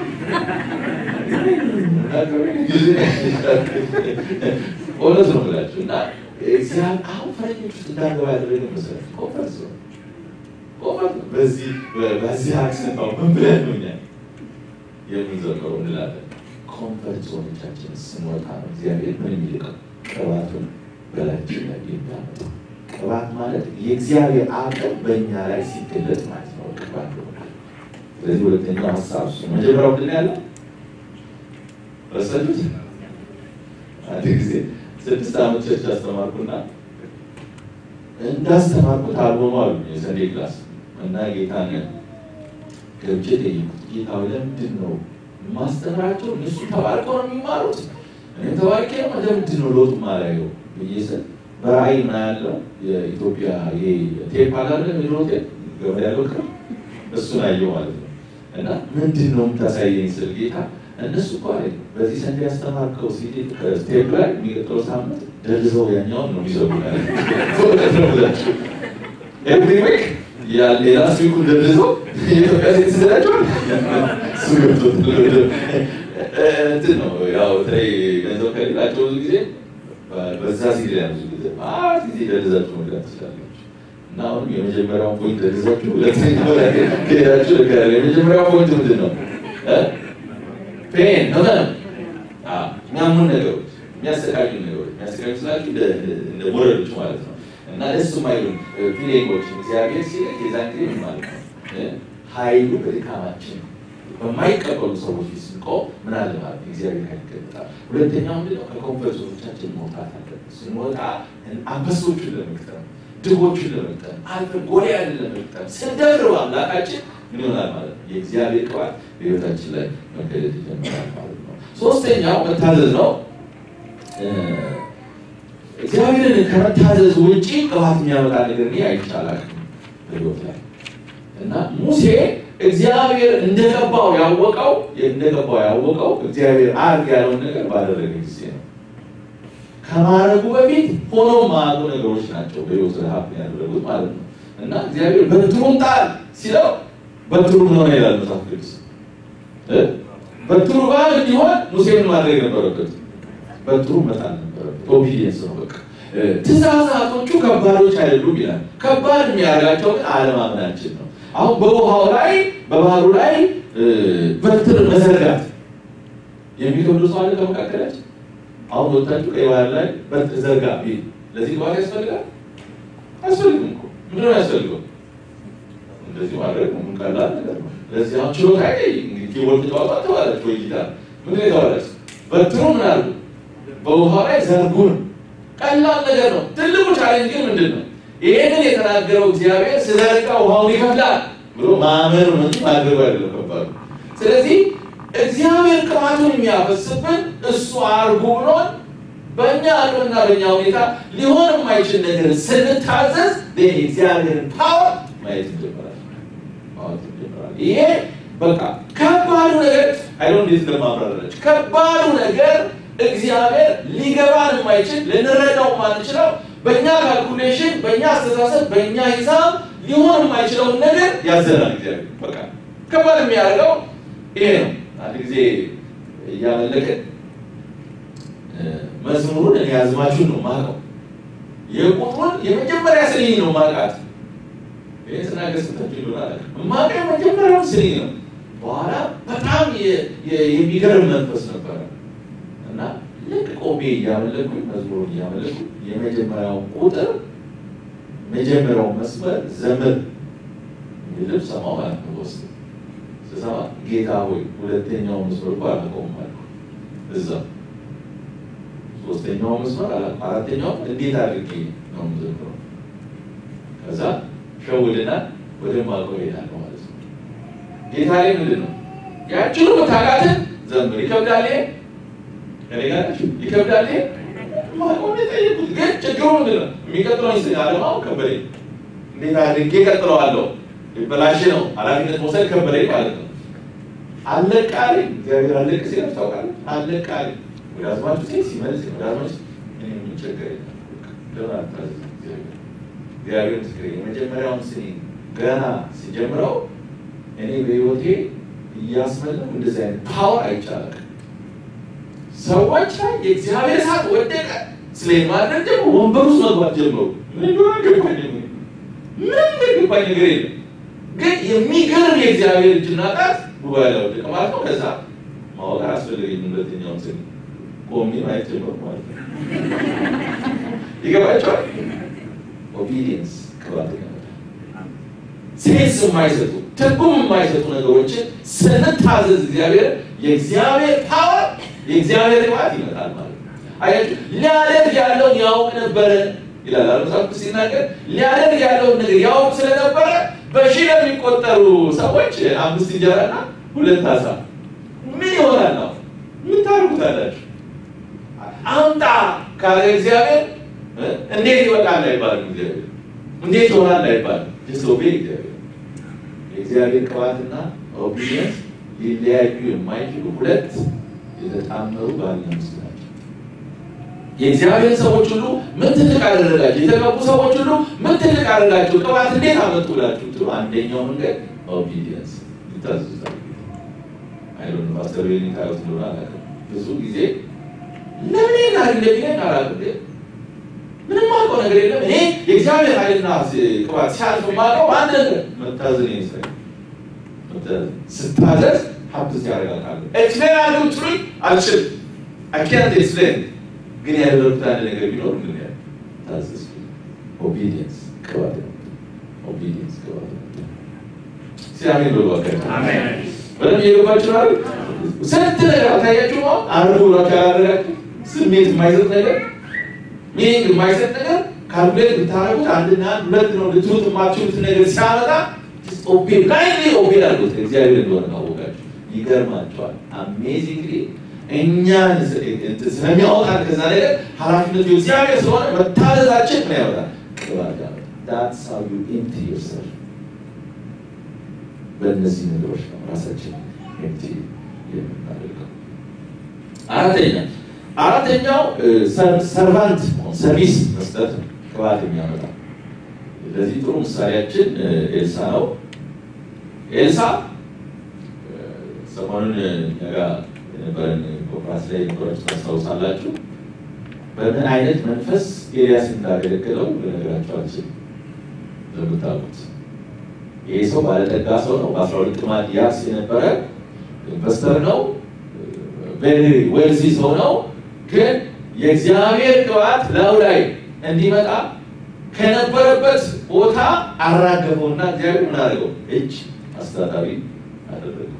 እውነት ነው ብላችሁ እና እግዚአብሔር አሁን ፈረንጆች ውስጥ እንዳገባ ያደረገ መሰረት ኮንፈረንስ ነው። ኮንፈረንስ ነው። በዚህ በዚህ አክሰንት አሁን ምን ብለን ነው እኛ የምንዘምረው እንላለን። ከኮንፈርት ዞኖቻችን ስንወጣ ነው እግዚአብሔር ምን የሚልቀው ቅባቱን በላያችን ላይ የሚያመጣው። ቅባት ማለት የእግዚአብሔር አቅም በእኛ ላይ ሲገለጥ ማለት ነው። ቅባት ይሆናል። ስለዚህ ሁለተኛው ሀሳብ እሱ ነው። መጀመሪያው ምንድን ነው ያለው? ረሳችሁት? አንድ ጊዜ ስድስት ዓመት ቸርች አስተማርኩና እንዳስተማርኩት አልሆኑ አሉ የሰንዴ ክላስ እና ጌታን ገብቼ ጠየቁት። ጌታ ለምንድን ነው ማስተምራቸው? እነሱ ተባርቀው ነው የሚማሩት፣ እኔም ተባርቄ ነው። ለምንድን ነው ለውጥ ማላየው ብዬ ስል በራእይ ና ያለው የኢትዮጵያ ይሄ ቴፕ አላለ ሚድሮ ቴፕ ገበያ ያለው ክር እሱን አየው ማለት ነው። እና ምንድን ነው የምታሳየኝ ስል ጌታ እነሱ እኮ አለ በዚህ ሰንዴ ያስተማርከው ሲዲ ቴፕ ላይ የሚቀጥለው ሳምንት ደልዘው ያኛውን ነው የሚሰሩ ኤቭሪ ዊክ ሌላ ስዊኩ ደልዘው የኢትዮጵያ ሴት ስላቸዋል እሱ ገብቶት እንትን ነው ያው በተለይ ገንዘብ ከሌላቸው ብዙ ጊዜ በዛ ሲዲ ላይ ብዙ ጊዜ ማት ጊዜ ደልዛችሁ መግባት ትችላላችሁ። እና አሁንም የመጀመሪያውን ፖይንት ደልዛችሁ ሁለተኛው ላይ ሄዳችሁ ልካለ የመጀመሪያው ፖይንት ምንድን ነው? ፔን ህመም፣ የሚያሙን ነገሮች፣ የሚያሰቃዩ ነገሮች የሚያሰቃዩ ስላችሁ እንደ ቦረዶች ማለት ነው እና ደስ የማይሉ ፊሊንጎች እግዚአብሔር ሲልክ የዛን ጊዜ ምን ማለት ነው? ኃይሉ በድካማችን በማይቀበሉ ሰዎች ስንቆም ምን አለ ማለት ነው? እግዚአብሔር ኃይል ይገለጣል። ሁለተኛው ምንድነው? ከኮንፈርት ዞኖቻችን መውጣት አለብን። ስንወጣ አንበሶቹን ለመግጠም ድሆቹን ለመግጠም አልፈን ጎልያድን ለመግጠም ስንደፍር አምላካችን ምን ይሆናል ማለት ነው? የእግዚአብሔር ቅባት በህይወታችን ላይ መገለጥ ይጀምራል ማለት ነው። ሶስተኛው መታዘዝ ነው። እግዚአብሔርን ከመታዘዝ ውጪ ቅባት የሚያመጣ ነገር እኔ አይቻላል በህይወት ላይ እና ሙሴ እግዚአብሔር እንደገባው ያወቀው እንደገባው ያወቀው እግዚአብሔር አርግ ያለውን ነገር ባደረገ ጊዜ ነው። ከማድረጉ በፊት ሆኖ ማያውቁ ነገሮች ናቸው በህይወት ረሀብ ያደረጉት ማለት ነው። እና እግዚአብሔር በትሩን ጣል ሲለው በትሩ ምን ሆነ ይላል መጽሐፍ ቅዱስ። በትሩ ባል እንዲሆን ሙሴ ምን ማድረግ ነበረበት? በትሩ መጣል ነበረበት። ኦቢዲየንስ ነው በቃ። ትእዛዛቶቹ ከባዶች አይደሉም ይላል። ከባድ የሚያደርጋቸው ግን አለማመናችን ነው። አሁን በውሃው ላይ በባህሩ ላይ በትር መዘርጋት የሚከብዱ ሰው አለ ከመካከላችን? አሁን ወጣችሁ ቀይ ባህር ላይ በትር ዘርጋ ቢል ለዚህ ግባት ያስፈልጋል? አያስፈልግም እኮ ምንድን ነው ያስፈልገው? እንደዚህ ማድረግ ምን ቀላል ነገር ነው። ለዚህ አሁን ችሎታ እንግዲህ ኪቦርድ ተዋጣ ተባለች ወይ ጊታር ምንድን ነው የተባለች? በትሩ ምን አሉ በውሃው ላይ ዘርጉን። ቀላል ነገር ነው። ትልቁ ቻሌንጅ ግን ምንድን ነው? ይሄንን የተናገረው እግዚአብሔር ስለረቃ ውሃውን ይከፍላል ብሎ ማመን ነው እንጂ ማድረጉ አይደለም ከባዱ። ስለዚህ እግዚአብሔር ቅባቱን የሚያፈስብን እሱ አርጉ ብሎን በእኛ አቅምና በእኛ ሁኔታ ሊሆን የማይችል ነገር ስንታዘዝ እግዚአብሔርን ፓወር ማየት እንጀምራለን። ማወቅ እንጀምራለን። ይሄ በቃ ከባዱ ነገር አይዶን እንዴት እንደማብራራች ከባዱ ነገር እግዚአብሔር ሊገባን የማይችል ልንረዳው የማንችለው በእኛ ካልኩሌሽን፣ በእኛ አስተሳሰብ፣ በእኛ ሂሳብ ሊሆን የማይችለውን ነገር ያዘናል። እግዚአብሔር በቃ ከባድ የሚያደርገው ይሄ ነው። አንድ ጊዜ እያመለክን መዝሙሩን እኔ ያዝማችሁን ነው ማቀው የቁጥሩን የመጀመሪያ ስንኝ ነው ማቃት ይህ ስናገር ስታችሁ ይሆናል ማቀ የመጀመሪያው ስንኝ ነው። በኋላ በጣም የሚገርም መንፈስ ነበረ እና ልክ ቆሜ እያመለኩኝ መዝሙሩን እያመለኩ የመጀመሪያውን ቁጥር መጀመሪያው መስመር ዘመን የሚልም ሰማው ማለት ነው። ውስጥ ስሰማ ጌታ ሆይ ሁለተኛው መስመር እኮ አላውቀውም አልኩ። እዛ ሶስተኛው መስመር አላውቅም፣ አራተኛው እንዴት አድርጌ ነው የምዘምረው? ከዛ ሸውድና ወደ ማውቀው እሄዳለሁ ማለት ነው። ጌታ ላይ ምንድን ነው ያችኑ መታቃትን ዘምር ይከብዳል ከኔ ጋር ይከብዳል። ማቆም የጠየቁት ግን ችግሩ ምንድን ነው? የሚቀጥለው ስ አለማው ከበደኝ። እንዴት አድርጌ ቀጥለዋለሁ? በላሽ ነው ኃላፊነት መውሰድ ከበደኝ ማለት ነው። አለቃሪ እግዚአብሔር አለቅ ሲለፍ ታውቃለህ። አለቃሪ ወደ አዝማቹ ሴ ሲመልስ ወደ አዝማቹ የሚቸገር እግዚአብሔር ምስክሬ የመጀመሪያውን ስኒ ገና ሲጀምረው እኔ በህይወቴ እያስመለኩ እንደዚህ አይነት ፓወር አይቻላል ሰዎች ላይ የእግዚአብሔር እሳት ወደቀ። ስሌን ማድረግ ደግሞ ወንበር ውስጥ መግባት ጀመሩ። ምንም ገባኝ ነገር የለም። ግን የሚገርም የእግዚአብሔር እጅና ጣት ጉባኤ ላይ ወደቀ ማለት ነው። ከዛ ማወቅ አያስፈልገኝም። ሁለተኛውን ስል ቆሜ ማየት ጀመርኩ ማለት ነው። ይገባቸዋል። ኦቢዲየንስ ቅባት ያመጣል። ሴንስ የማይሰጡ ትርጉም የማይሰጡ ነገሮችን ስንታዘዝ እግዚአብሔር የእግዚአብሔር ፓወር የእግዚአብሔር ቅባት ይመጣል ማለት ነው። አያችሁ ሊያደርግ ያለውን ያውቅ ነበረ ይላል መጽሐፍ ቅዱስ ሲናገር ሊያደርግ ያለውን ነገር ያውቅ ስለነበረ በሺህ ለሚቆጠሩ ሰዎች አምስት እንጀራና ሁለት አሳ ምን ይሆናል ነው ምን ታደርጉታላችሁ? አምጣ ካለ እግዚአብሔር እንዴት ይወጣል አይባልም። እግዚአብሔር እንዴት ይሆናል አይባልም። ዲስኦቤ እግዚአብሔር የእግዚአብሔር ቅባትና ኦቢዲየንስ ሊለያዩ የማይችሉ ሁለት የተጣመሩ ባልና ሚስት ናቸው። የእግዚአብሔር ሰዎች ሁሉ ምን ትልቅ አደረጋቸው? የተቀቡ ሰዎች ሁሉ ምን ትልቅ አደረጋቸው? ቅባት እንዴት አመጡ ብላችሁ ትሉ አንደኛው መንገድ ኦቢዲየንስ ይታዘዛል። አይዶን ፓስተር ቤኒ ታዩት እንደሆነ አላውቅም። ብዙ ጊዜ ለምን ናር እንደሚለን አላውቅም። ምንም አውቀው ነገር የለም። እኔ የእግዚአብሔር ኃይልና ቅባት ሲያልፍ ማውቀው አንድ ነገር መታዘን ይመስላል። ስታዘዝ ሀብት ያደርጋል። ኤክስፕሌን አድርጉ ትሉኝ አልችልም። አኪያት ኤክስፕሌን ግን ያደረጉት አንድ ነገር ቢኖር ምን ያ ታዘዝ። ኦቢዲየንስ ቅባት ነው። ኦቢዲየንስ ቅባት ነው። ሲያሜን በባካቸው በደንብ እየገባችሁ ነው። ስንት ነገር አታያችሁ ነው አርዱ ብላችሁ ያላደረጋችሁ ስሜት የማይሰጥ ነገር ሚኒንግ የማይሰጥ ነገር ካልኩሌት ብታደርጉት አንድና ሁለት ነው ልትሉት የማትችሉት ነገር ሲያመጣ ኦቤ ላይሊ ኦቤ አድርጉት እግዚአብሔር እንደሆነ ካወቃችሁ ይገርማቸዋል። አሜዚንግሊ እኛን ስለሚያወጣን ከዛ ነገር ኃላፊነቱ እግዚአብሔር ስለሆነ መታዘዛችን ምን ያወጣል? ቅባት ያወጣል። ዳትስ ሃው ዩ ኤምፕቲ ዮርሰልፍ በእነዚህ ነገሮች ነው ራሳችን ኤምፕቲ የምናደርገው። አራተኛ አራተኛው ሰርቫንት ሰርቪስ መስጠት ነው ቅባት የሚያመጣ ለዚህ ጥሩ ምሳሌያችን ኤልሳ ነው። ኤልሳ ሰሞኑን እኛ ጋር የነበረን ኮንፍራንስ ላይ የነበራችሁ ታስታውሳላችሁ። በምን አይነት መንፈስ ኤልያስ እንዳገለገለው ልነግራችሁ አልችልም። እንደምታውቁት ይህ ሰው ባለጠጋ ሰው ነው። በአስራ ሁለት ጥማድ ያርስ የነበረ ኢንቨስተር ነው። ቬሪ ዌልዚ ሰው ነው። ግን የእግዚአብሔር ቅባት ላዩ ላይ እንዲመጣ ከነበረበት ቦታ አራገፈውና እግዚአብሔር ምን አደረገው? እጅ አስታጣቢ አደረገው።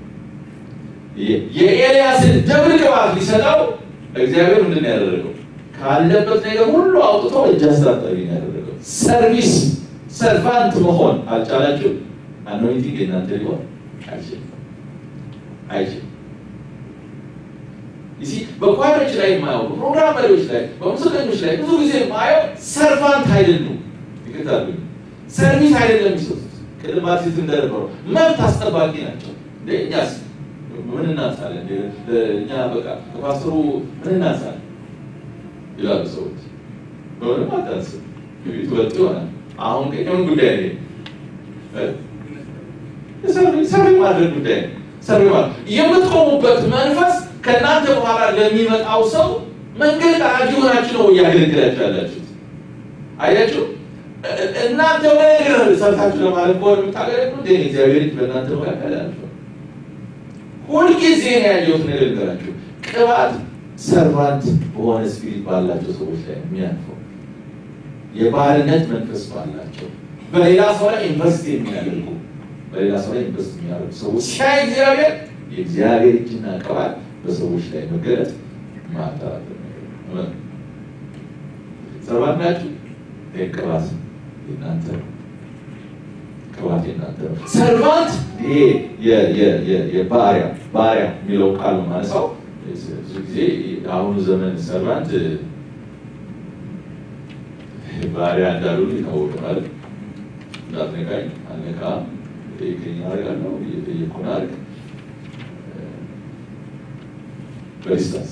የኤልያስን ደብል ቅባት ሊሰጠው እግዚአብሔር ምንድን ነው ያደረገው? ካለበት ነገር ሁሉ አውጥቶ እጅ አስታጣቢ ነው ያደረገው። ሰርቪስ ሰርቫንት መሆን አልቻላችሁ? አኖይንቲንግ የእናንተ ሊሆን አይችልም አይችልም። ይሲ በኳሮች ላይ የማየው በፕሮግራም መሪዎች ላይ በሙዚቀኞች ላይ ብዙ ጊዜ የማየው ሰርቫንት አይደሉም። ይቅርታሉ ሰርቪስ አይደለም የሚሰጡት። ቅድም አርቲስት እንደነበረው መብት አስጠባቂ ናቸው። እኛስ ምን እናንሳለን? እኛ በቃ ከፓስተሩ ምን እናንሳለን ይላሉ ሰዎች። በምንም አታንስም፣ ትበልጥ ይሆናል። አሁን ግን የምን ጉዳይ ነው? ሰርቪ ማድረግ ጉዳይ ነው። ሰርቪ ማለት የምትቆሙበት መንፈስ ከእናንተ በኋላ ለሚመጣው ሰው መንገድ ጠራጊ ሆናችሁ ነው እያገለገላችሁ ያላችሁት። አያችሁ፣ እናንተ ነገር ሰርታችሁ ለማለት ከሆነ የምታገለግሉ እንደ እግዚአብሔር እጅ በእናንተ መካከል ያልፈው። ሁልጊዜ ነው ያየሁት ነገር ልንገራችሁ፣ ቅባት ሰርቫንት በሆነ ስፒሪት ባላቸው ሰዎች ላይ የሚያልፈው የባርነት መንፈስ ባላቸው በሌላ ሰው ላይ ኢንቨስት የሚያደርጉ በሌላ ሰው ላይ ኢንቨስት የሚያደርጉ ሰዎች ሲያይ እግዚአብሔር የእግዚአብሔር እጅና ቅባት በሰዎች ላይ መገለጥ ማጣራት ሰርቫንት ናችሁ። ቅባት የእናንተ ነው። ቅባት የእናንተ ነው። ሰርቫንት ይሄ የባሪያ ባሪያ የሚለው ቃል ነው ማለት ሰው ብዙ ጊዜ አሁኑ ዘመን ሰርቫንት ባሪያ እንዳሉ የታወቀ ማለት እንዳትነካኝ አልነካም፣ የጠየቀኝ አደርጋለሁ፣ እየጠየኩህን አድርግ በዲስታንስ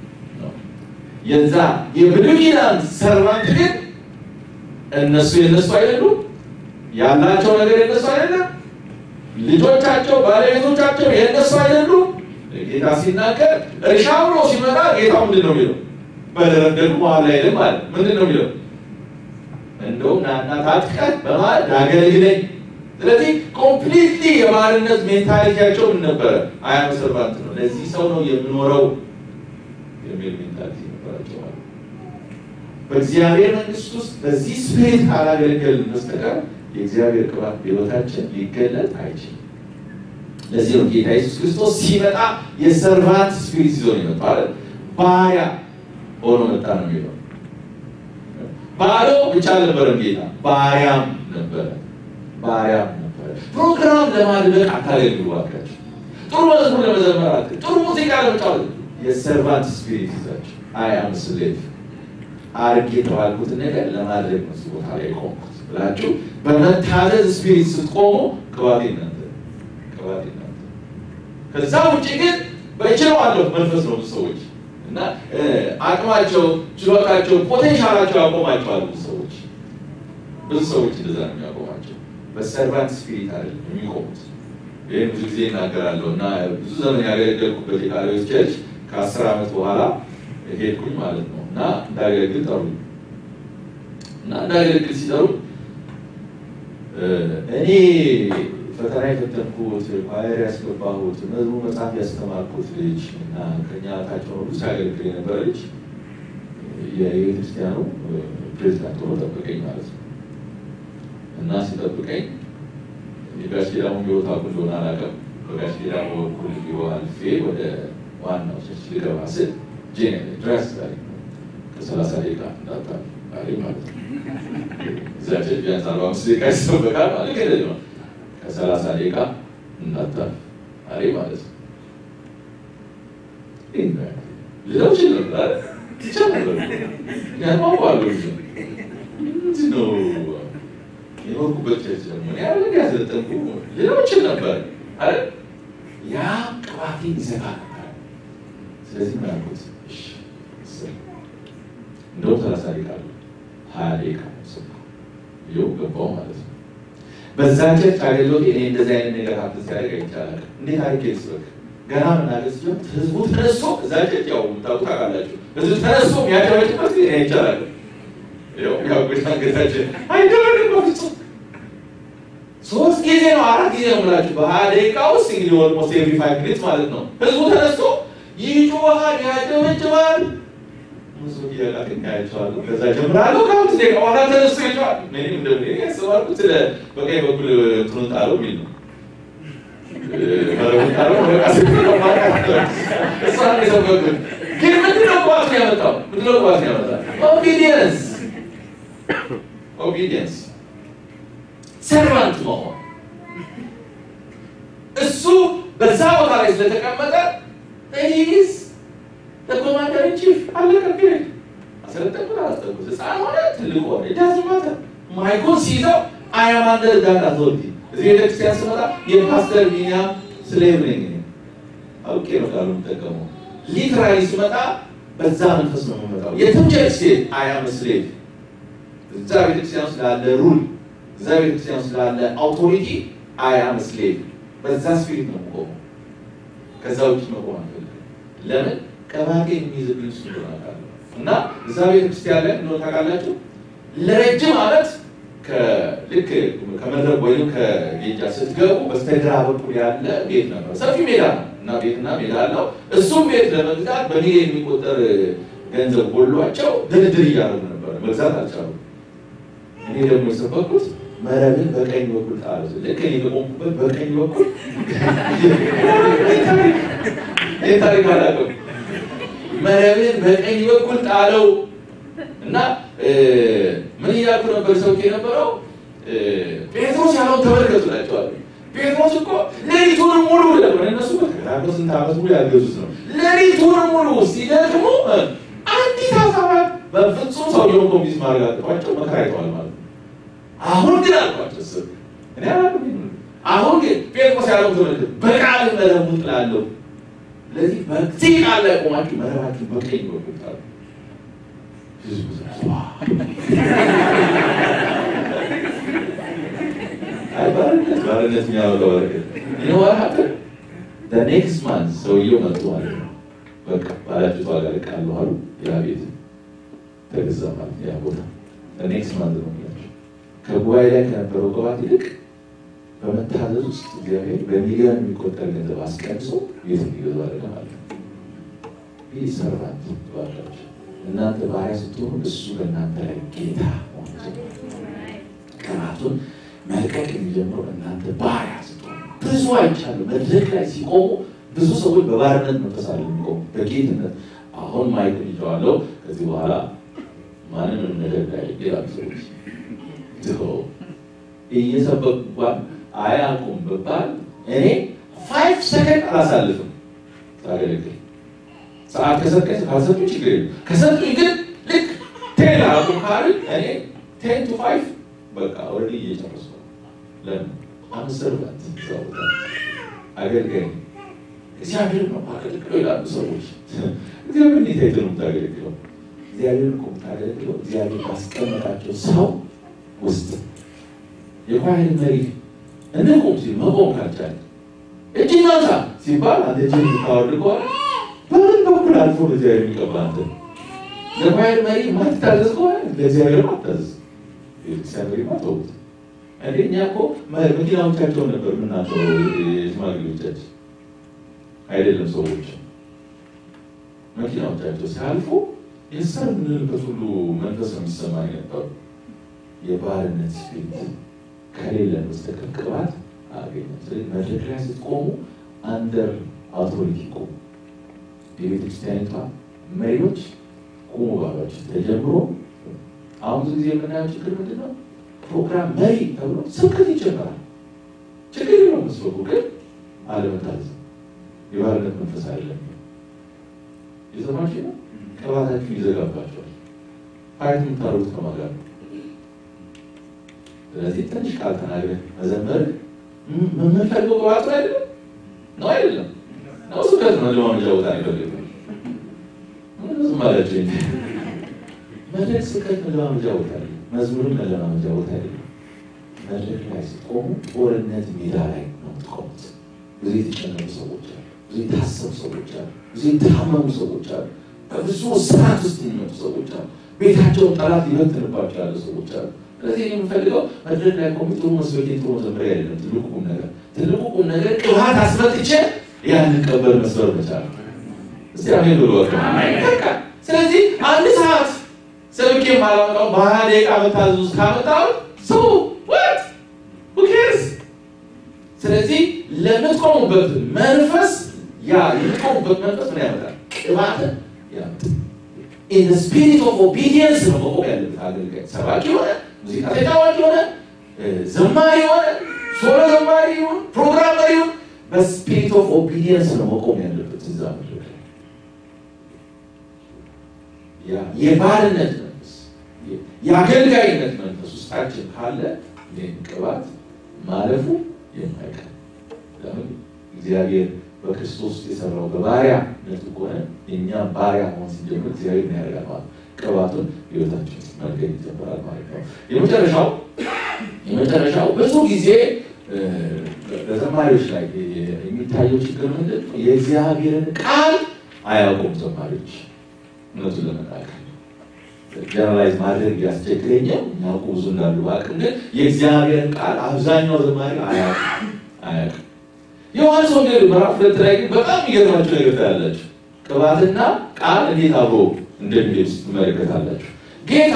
የዛ የብሉይ ኪዳን ሰርቫንት ግን እነሱ የነሱ አይደሉም፣ ያላቸው ነገር የነሱ አይደለም፣ ልጆቻቸው ባለቤቶቻቸው የነሱ አይደሉም። ጌታ ሲናገር እርሻ ብሎ ሲመጣ ጌታው ምንድን ነው የሚለው? በደረደሩ መሀል ላይ ልም አለ። ምንድን ነው የሚለው? እንደውም ናና ታጥቀህ በማለት አገልግለኝ። ስለዚህ ኮምፕሊትሊ የባርነት ሜንታሊቲያቸው ምን ነበረ? አያም ሰርቫንት ነው ነው። ለዚህ ሰው ነው የምኖረው የሚል ሜንታሊቲ ነበራቸው ማለት ነው። በእግዚአብሔር መንግስት ውስጥ በዚህ ስፒሪት ካላገለገልን በስተቀር የእግዚአብሔር ቅባት በሕይወታችን ሊገለጥ አይችልም። ለዚህ ነው ጌታ ኢየሱስ ክርስቶስ ሲመጣ የሰርቫንት ስፒሪት ይዞ ነው የመጣው አይደል? ባሪያ ሆኖ መጣ ነው የሚለው። ባዶ ብቻ አልነበረም ጌታ፣ ባሪያም ነበረ። ባሪያም ነበረ። ፕሮግራም ለማድረግ አታገልግሉ እባካችሁ። ጥሩ መዝሙር ለመዘመር አት ጥሩ ሙዚቃ ለመጫወት የሰርቫንት ስፒሪት ይዛችሁ አይ አም ስሌቭ አርግ የተባልኩትን ነገር ለማድረግ ነው ቦታ ላይ ቆምኩት ብላችሁ በመታዘዝ ስፒሪት ስትቆሙ ቅባት እናንተ ቅባት እናንተ። ከዛ ውጭ ግን በችለዋለሁ መንፈስ ነው ብዙ ሰዎች እና አቅማቸው፣ ችሎታቸው፣ ፖቴንሻላቸው ያቆማቸዋል ብዙ ሰዎች ብዙ ሰዎች እንደዛ ነው የሚያቆማቸው። በሰርቫንት ስፒሪት አይደለም የሚቆሙት። ይህን ብዙ ጊዜ እናገራለሁ እና ብዙ ዘመን ያገለገልኩበት የቃሊዮስ ቸርች ከአስር ዓመት በኋላ ሄድኩኝ ማለት ነው እና እንዳገለግል ጠሩ እና እንዳገለግል ሲጠሩ እኔ ፈተና የፈተንኩት ኳየር ያስገባሁት መዝሙር መጽሐፍ ያስተማርኩት ልጅ እና ከኛ ታቸው ሁሉ ሲያገለግል የነበረ ልጅ የቤተክርስቲያኑ ፕሬዚዳንት ሆኖ ጠበቀኝ ማለት ነው እና ሲጠብቀኝ የጋሽ ጌዳሙ ህይወት አቁ እንደሆነ አላውቅም። በጋሽ ጌዳሙ በኩል ቢሮ አልፌ ወደ ዋናው ቸርች ልገባ ስል ጄኔሬ ድረስ ላይ ከሰላሳ ደቂቃ እንዳታ አለኝ ማለት ነው። እዛ ቸርች ቢያንስ አርባ አምስት ደቂቃ ይጠበቃል ማለት ገደል ነው። ከሰላሳ ደቂቃ እንዳታ አለኝ ማለት ነው። ልለው ችል ነበር ይቻል ነበር ያማዋሉ ምንድን ነው የኖርኩበት ቸርች ደግሞ እኔ ያለ ያዘጠንኩ ልለው ችል ነበር አይደል ያ ቅባቴ ይዘጋ ነበር። ስለዚህ ምን አልኩት? እንደውም ሰላሳ ደቂቃ አለ ሀያ ደቂቃ ሰ ይኸው ገባው ማለት ነው። በዛ ቸርች አገልግሎት እኔ እንደዚህ አይነት ነገር ሀብት ሲያደርግ አይቻላል። እንዴት አድርጌ ስበክ ገና መናገር ሲሆን ህዝቡ ተነስቶ እዛ ቸርች ያው የምታውቁት ታውቃላችሁ። ህዝቡ ተነስቶ የሚያጨበጭበት እኔ አይቻላል። ያው ያው ጌታችን አይደረግም በፍጹም ሶስት ጊዜ ነው አራት ጊዜ ነው የምላችሁ በሀያ ደቂቃ ውስጥ እንግዲህ ኦልሞስት ኤቭሪ ፋይቭ ሚኒትስ ማለት ነው። ህዝቡ ተነስቶ ይጮሃል፣ ያጨበጭባል። ብዙ እያላቅኝ ያያቸዋለሁ። ከዛ ጀምራለሁ ከአምስት ደቂቃ በኋላ ተነስቶ ይጮሃል። ምንም እንደ ያስባልኩት ስለ በቀኝ በኩል እንትኑን ጣለው የሚል ነው መረቡን ጣለው በቃ ስ እሷን የሰበኩት ግን ምንድነው ቅባቱን ያመጣው? ምንድነው ቅባቱን ያመጣው? ኦቢዲየንስ ኦቢዲየንስ ሰርቫንት መሆን እሱ በዛ ቦታ ላይ ስለተቀመጠ ስ ኮማንደር ቺፍ አለቀ። ፒሪድ አሰለጠንኩት አላስጠንኩት ህፃን ሆነ ትልቅ ሆነ ዳዝማተ ማይኮን ሲይዘው አያማንደር ዳት አቶሪቲ እዚህ ቤተክርስቲያን ስመጣ የፓስተር ቢኒያም ስሌቭ ነኝ አውቄ ነው ቃሉ የምጠቀመው። ሊትራሊ ስመጣ በዛ መንፈስ ነው የምመጣው። የትም ቸርች ስቴት አያም ስሌቭ እዛ ቤተክርስቲያን ውስጥ ላለ ሩል እዛ ቤተክርስቲያን ውስጥ ላለ አውቶሪቲ አያም ስሌቭ በዛ ስፒሪት ነው የምቆመው። ከዛ ውጭ መቆም አልፈልግም። ለምን ቀባቴ የሚይዝብኝ እሱ እንደሆነ አውቃለሁ። እና እዛ ቤተክርስቲያን ላይ እንደሆነ ታውቃላችሁ ለረጅም ዓመት ልክ ከመድረክ ወይም ከጌጃ ስትገቡ በስተግራ በኩል ያለ ቤት ነበር። ሰፊ ሜዳ ነው እና ቤትና ሜዳ አለው። እሱም ቤት ለመግዛት በሚሊዮን የሚቆጠር ገንዘብ ጎሏቸው ድርድር እያደረጉ ነበር። መግዛት አልቻሉም። እኔ ደግሞ የሰበኩት መረብን በቀኝ በኩል ጣሉ። ልክ እኔ በቆምኩበት በቀኝ በኩል ይህ ታሪክ አላውቅም። መረብን በቀኝ በኩል ጣለው እና ምን እያልኩ ነበር ሰው የነበረው ጴጥሮስ ያለውን ተመልከቱ ናቸዋል። ጴጥሮስ እኮ ሌሊቱን ሙሉ ለምን እነሱ በተከታተሉ ስንት ዓመት ሙሉ ያገዙት ነው። ሌሊቱን ሙሉ ሲደክሙ አንዲት ሀሳብ በፍጹም ሰውየውን ኮሚኒስ ማድረግ አቅቷቸው መከራ አይተዋል ማለት ነው። አሁን ግን አልኳቸው ስ እኔ አሁን ግን ጴጥሮስ ያለውን ተመልከቱ፣ በቃል መረቡን ጥላለሁ። ስለዚህ በዚህ ቃል ላይ ቆማችሁ መረባችሁ በቀኝ በኩል ጣሉ። ባርነት ባርነት የሚያወጣው በረከት ይነዋል። ኔክስት ማንት ሰውየው መጡ ማለት ነው። በቃ ባላችሁ ዋጋ ልቃለሁ አሉ። ያ ቤት ተገዛ ማለት ያ ቦታ ኔክስት ማንት ነው የሚላቸው። ከጉባኤ ላይ ከነበረው ቅባት ይልቅ በመታዘዝ ውስጥ እግዚአብሔር በሚሊዮን የሚቆጠር ገንዘብ አስቀንሶ ቤት እንዲገዙ አደረገ ማለት ነው። ይህ ሰርቫንት ባላቸው እናንተ ባሪያ ስትሆኑ እሱ በእናንተ ላይ ጌታ ሆነ ቅናቱን መልቀቅ የሚጀምረው እናንተ ባሪያ ስትሆኑ። ብዙ አይቻለሁ መድረክ ላይ ሲቆሙ ብዙ ሰዎች በባርነት መንፈስ አለ የሚቆሙ በጌትነት አሁን ማይክ ይዘዋለው ከዚህ በኋላ ማንንም ነገር ላይ ይላሉ ሰዎች ትሆ እየሰበኳን አያውቁም ብባል እኔ ፋይቭ ሰከንድ አላሳልፍም ታገለግል ሰዓት ከሰጠኝ ካልሰጡ ችግር የለም። ከሰጡኝ ግን ልክ ቴን አቁም ካልን እኔ ቴን ቱ ፋይቭ በቃ ኦልሬዲ እየጨረሱ ነው። ለምን አምሰርበት ቦታ አገልጋይ እግዚአብሔር ነው አገልግለው ይላሉ ሰዎች። እግዚአብሔር እንዴት አይተህ ነው የምታገለግለው? እግዚአብሔር እኮ የምታገለግለው እግዚአብሔር ባስቀመጣቸው ሰው ውስጥ የኳይር መሪ እንቁም ሲል መቆም ካልቻለ እጅ ናታ ሲባል አንተ እጅ የምታወርድ ከሆነ በምን በኩል አልፎ ለእግዚአብሔር የሚቀባ አንተ ለኳይር መሪ ማትታዘዝ ከሆነ ለእግዚአብሔር ማታዘዝ ቤተክርስቲያን መሪ ማተውት እንዴ እኛ እኮ መኪናዎቻቸውን ነበር የምናቸው የሽማግሌዎቻችን አይደለም ሰዎች መኪናዎቻቸው ሲያልፉ የሰር የምንልበት ሁሉ መንፈስ ነው የሚሰማኝ ነበሩ። የባርነት ስፒሪት ከሌለን በስተቀር ቅባት አገኘ። ስለዚህ መድረክ ላይ ስትቆሙ አንደር አውቶሪቲ ቆሙ። የቤተ ክርስቲያኒቷ መሪዎች ቁሙ ባሏቸው ተጀምሮ አሁን ብዙ ጊዜ የምናየው ችግር ምንድን ነው? ፕሮግራም መሪ ተብሎ ስብከት ይጀመራል። ችግር የለውም መስበኩ፣ ግን አለመታዘዝ የባርነት መንፈስ አይደለም። የሰማችሁ ነው። ቅባታችሁ ይዘጋባቸዋል። ፋይት የምታደርጉት ከማን ጋር ነው? ስለዚህ ትንሽ ቃል ተናግረህ መዘመር የምንፈልገው ቅባቱ አይደለም ነው አይደለም ነው ስብከት ነው። ለማመጃ ቦታ አይፈልግም ዝም አላቸው እንጂ መድረክ ስብከት መለማመጃ ቦታ አይደለም። መዝሙርም መለማመጃ ቦታ አይደለም። መድረክ ላይ ስትቆሙ ጦርነት ሜዳ ላይ ነው የምትቆሙት። ብዙ የተጨነቁ ሰዎች አሉ። ብዙ የታሰቡ ሰዎች አሉ። ብዙ የታመሙ ሰዎች አሉ። በብዙ ስርዓት ውስጥ የሚመጡ ሰዎች አሉ። ቤታቸውን ጠላት ሊበትንባቸው ያሉ ሰዎች አሉ። ስለዚህ የምፈልገው መድረክ ላይ ቆሜ ጥሩ መስበኬ ጥሩ መዘመሪያ አይደለም። ትልቁ ቁም ነገር ትልቁ ቁም ነገር ቅባት አስመጥቼ ያንን ቀበር መስበር መቻል። እስቲ አሜን ብሎ በቃ ስለዚህ አንድ ሰዓት ሰብኬ ማላመጣው በሀያ ደቂቃ መታዘዝ ውስጥ ካመጣው ሰው ወት ሁኬርስ ስለዚህ ለምትቆሙበት መንፈስ ያ የምትቆሙበት መንፈስ ምን ያመጣል? ቅባትን ያመጣል። ኢን ስፒሪት ኦፍ ኦቢዲየንስ ነው መቆም ያለበት አገልጋይ። ሰባኪ ሆነ፣ ሙዚቃ ተጫዋች ሆነ፣ ዘማሪ ሆነ፣ ሶሎ ዘማሪ ይሁን፣ ፕሮግራም መሪ ይሁን፣ በስፒሪት ኦፍ ኦቢዲየንስ ነው መቆም ያለበት እዛ መድረክ ላይ። ያ የባርነት መንፈስ የአገልጋይነት መንፈስ ውስጣችን ካለ ይህን ቅባት ማለፉ የማይቀር ለምን እግዚአብሔር በክርስቶስ የሰራው በባሪያነት ከሆነ እኛ ባሪያ መሆን ሲጀምር እግዚአብሔር ምን ያደርጋል ማለት ቅባቱን ህይወታችን ውስጥ መልገድ ይጀምራል ማለት ነው። የመጨረሻው የመጨረሻው ብዙ ጊዜ በዘማሪዎች ላይ የሚታየው ችግር ምንድን ነው? የእግዚአብሔርን ቃል አያውቁም ዘማሪዎች። እውነቱን ለመናገር ጀነራላይዝ ማድረግ ያስቸግረኛል። የሚያውቁ ብዙ እንዳሉ ባቅም ግን የእግዚአብሔርን ቃል አብዛኛው ዘማሪ አያውቅም አያውቅም። ዮሐንስ ወንጌል ምዕራፍ ሁለት ላይ ግን በጣም የሚገርማችሁ ነገር ታያላችሁ። ቅባትና ቃል እንዴት አብሮ እንደሚሄዱ ትመለከታላችሁ። ጌታ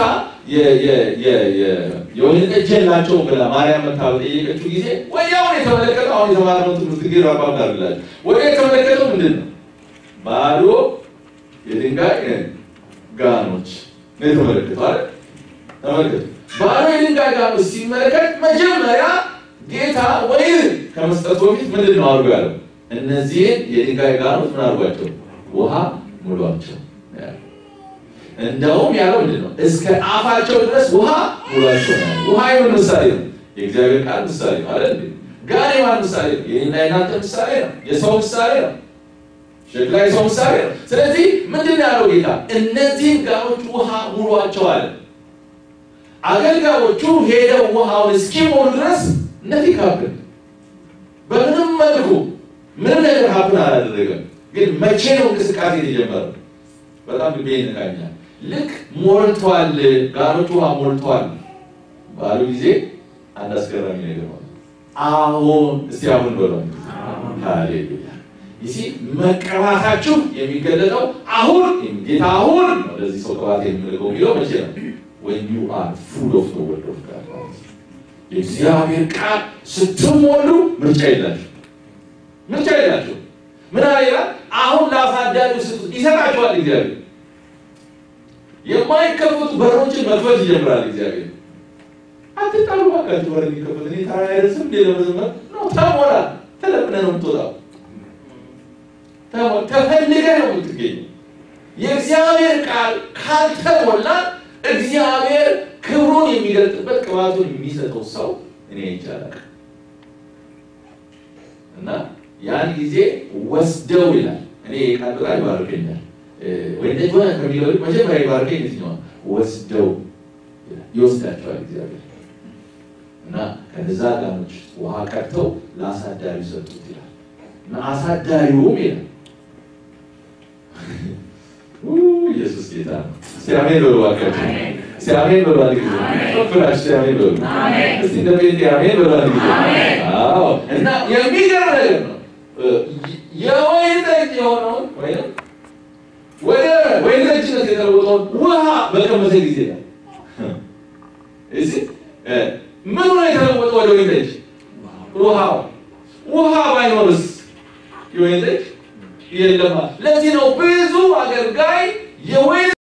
የወይን ጠጅ የላቸውም ብላ ማርያም መታ በጠየቀችው ጊዜ ወዲያውኑ የተመለከተው አሁን የተማርነው ትምህርት ጌ አባብላላችሁ ወዲያ የተመለከተው ምንድን ነው? ባዶ የድንጋይ ጋኖች ነው የተመለከተው አይደል? ተመልከቱ። ባዶ የድንጋይ ጋኖች ሲመለከት መጀመሪያ ጌታ ወይን ከመስጠቱ በፊት ምንድን ነው አድርጎ ያለው? እነዚህን የድንጋይ ጋኖች ምን አድርጓቸው? ውሃ ሙሏቸው። እንደውም ያለው ምንድን ነው? እስከ አፋቸው ድረስ ውሃ ሙሏቸው ነው። ውሃ የምን ምሳሌ ነው? የእግዚአብሔር ቃል ምሳሌ ነው አይደል? ጋን የማን ምሳሌ ነው? የኔና የናንተ ምሳሌ ነው። የሰው ምሳሌ ነው። ሸክላ የሰው ምሳሌ ነው። ስለዚህ ምንድን ነው ያለው ጌታ? እነዚህን ጋኖች ውሃ ሙሏቸው አለ። አገልጋዮቹ ሄደው ውሃውን እስኪሞሉ ድረስ ነቲንግ ሀፕን በምንም መልኩ ምንም ነገር ሀፕን አላደረገም። ግን መቼ ነው እንቅስቃሴ የተጀመረው? በጣም ልቤ ይነካኛል። ልክ ሞልቷል፣ ጋኖች ውሃ ሞልቷል ባሉ ጊዜ አንድ አስገራሚ ነገር ነው። አሁን እስቲ አሁን በለው። ሃሌሉያ! ይሲ መቀባታችሁ የሚገለጠው አሁን ጌታ አሁን ነው ለዚህ ሰው ቅባት የሚልከው የሚለው መቼ ነው? when you are full of the word of God የእግዚአብሔር ቃል ስትሞሉ ምርጫ የላችሁ ምርጫ የላችሁ ምን አለ ይላል አሁን ለአሳዳጊው ስጡ ይሰጣችኋል እግዚአብሔር የማይከፈቱ በሮችን መክፈት ይጀምራል እግዚአብሔር አትጣሉ ባካችሁ በር የሚከፈት እኔ ተራ አይደርስም እንዴ ለመዘመር ነው ተሞላ ተለምነ ነው የምትወጣው ተፈልገ ነው የምትገኘው የእግዚአብሔር ቃል ካልተሞላ እግዚአብሔር ክብሩን የሚገልጥበት ቅባቱን የሚሰጠው ሰው እኔ ይቻላል እና ያን ጊዜ ወስደው ይላል እኔ ቃል በቃል ይባርከኛል ወይ ሆነ ከሚለው መጀመሪያ ይባርከኝ የትኛው ወስደው ይወስዳቸዋል እግዚአብሔር እና ከነዛ ጋኖች ውሃ ቀድተው ለአሳዳሪው ሰጡት ይላል እና አሳዳሪውም ይላል ኢየሱስ ጌታ ነው። ሲያሜን በሉ እባካችሁ፣ ሲያሜን በሉ አንድ ጊዜ ፍራሽ ሲያሜን በሉ እስቲ እንደ ጴንጤ አሜን በሉ አንድ ጊዜ። አዎ እና የሚገርም ነገር ነው። የወይን ጠጅ የሆነውን ወይም ወደ ወይን ጠጅነት የተለወጠውን ውሃ በቀመሰ ጊዜ ነው እዚህ ምን ሆነ የተለወጠ ወደ ወይን ጠጅ? ውሃው ውሃ ባይኖርስ የወይን ጠጅ የለማ። ለዚህ ነው ብዙ አገልጋይ የወይን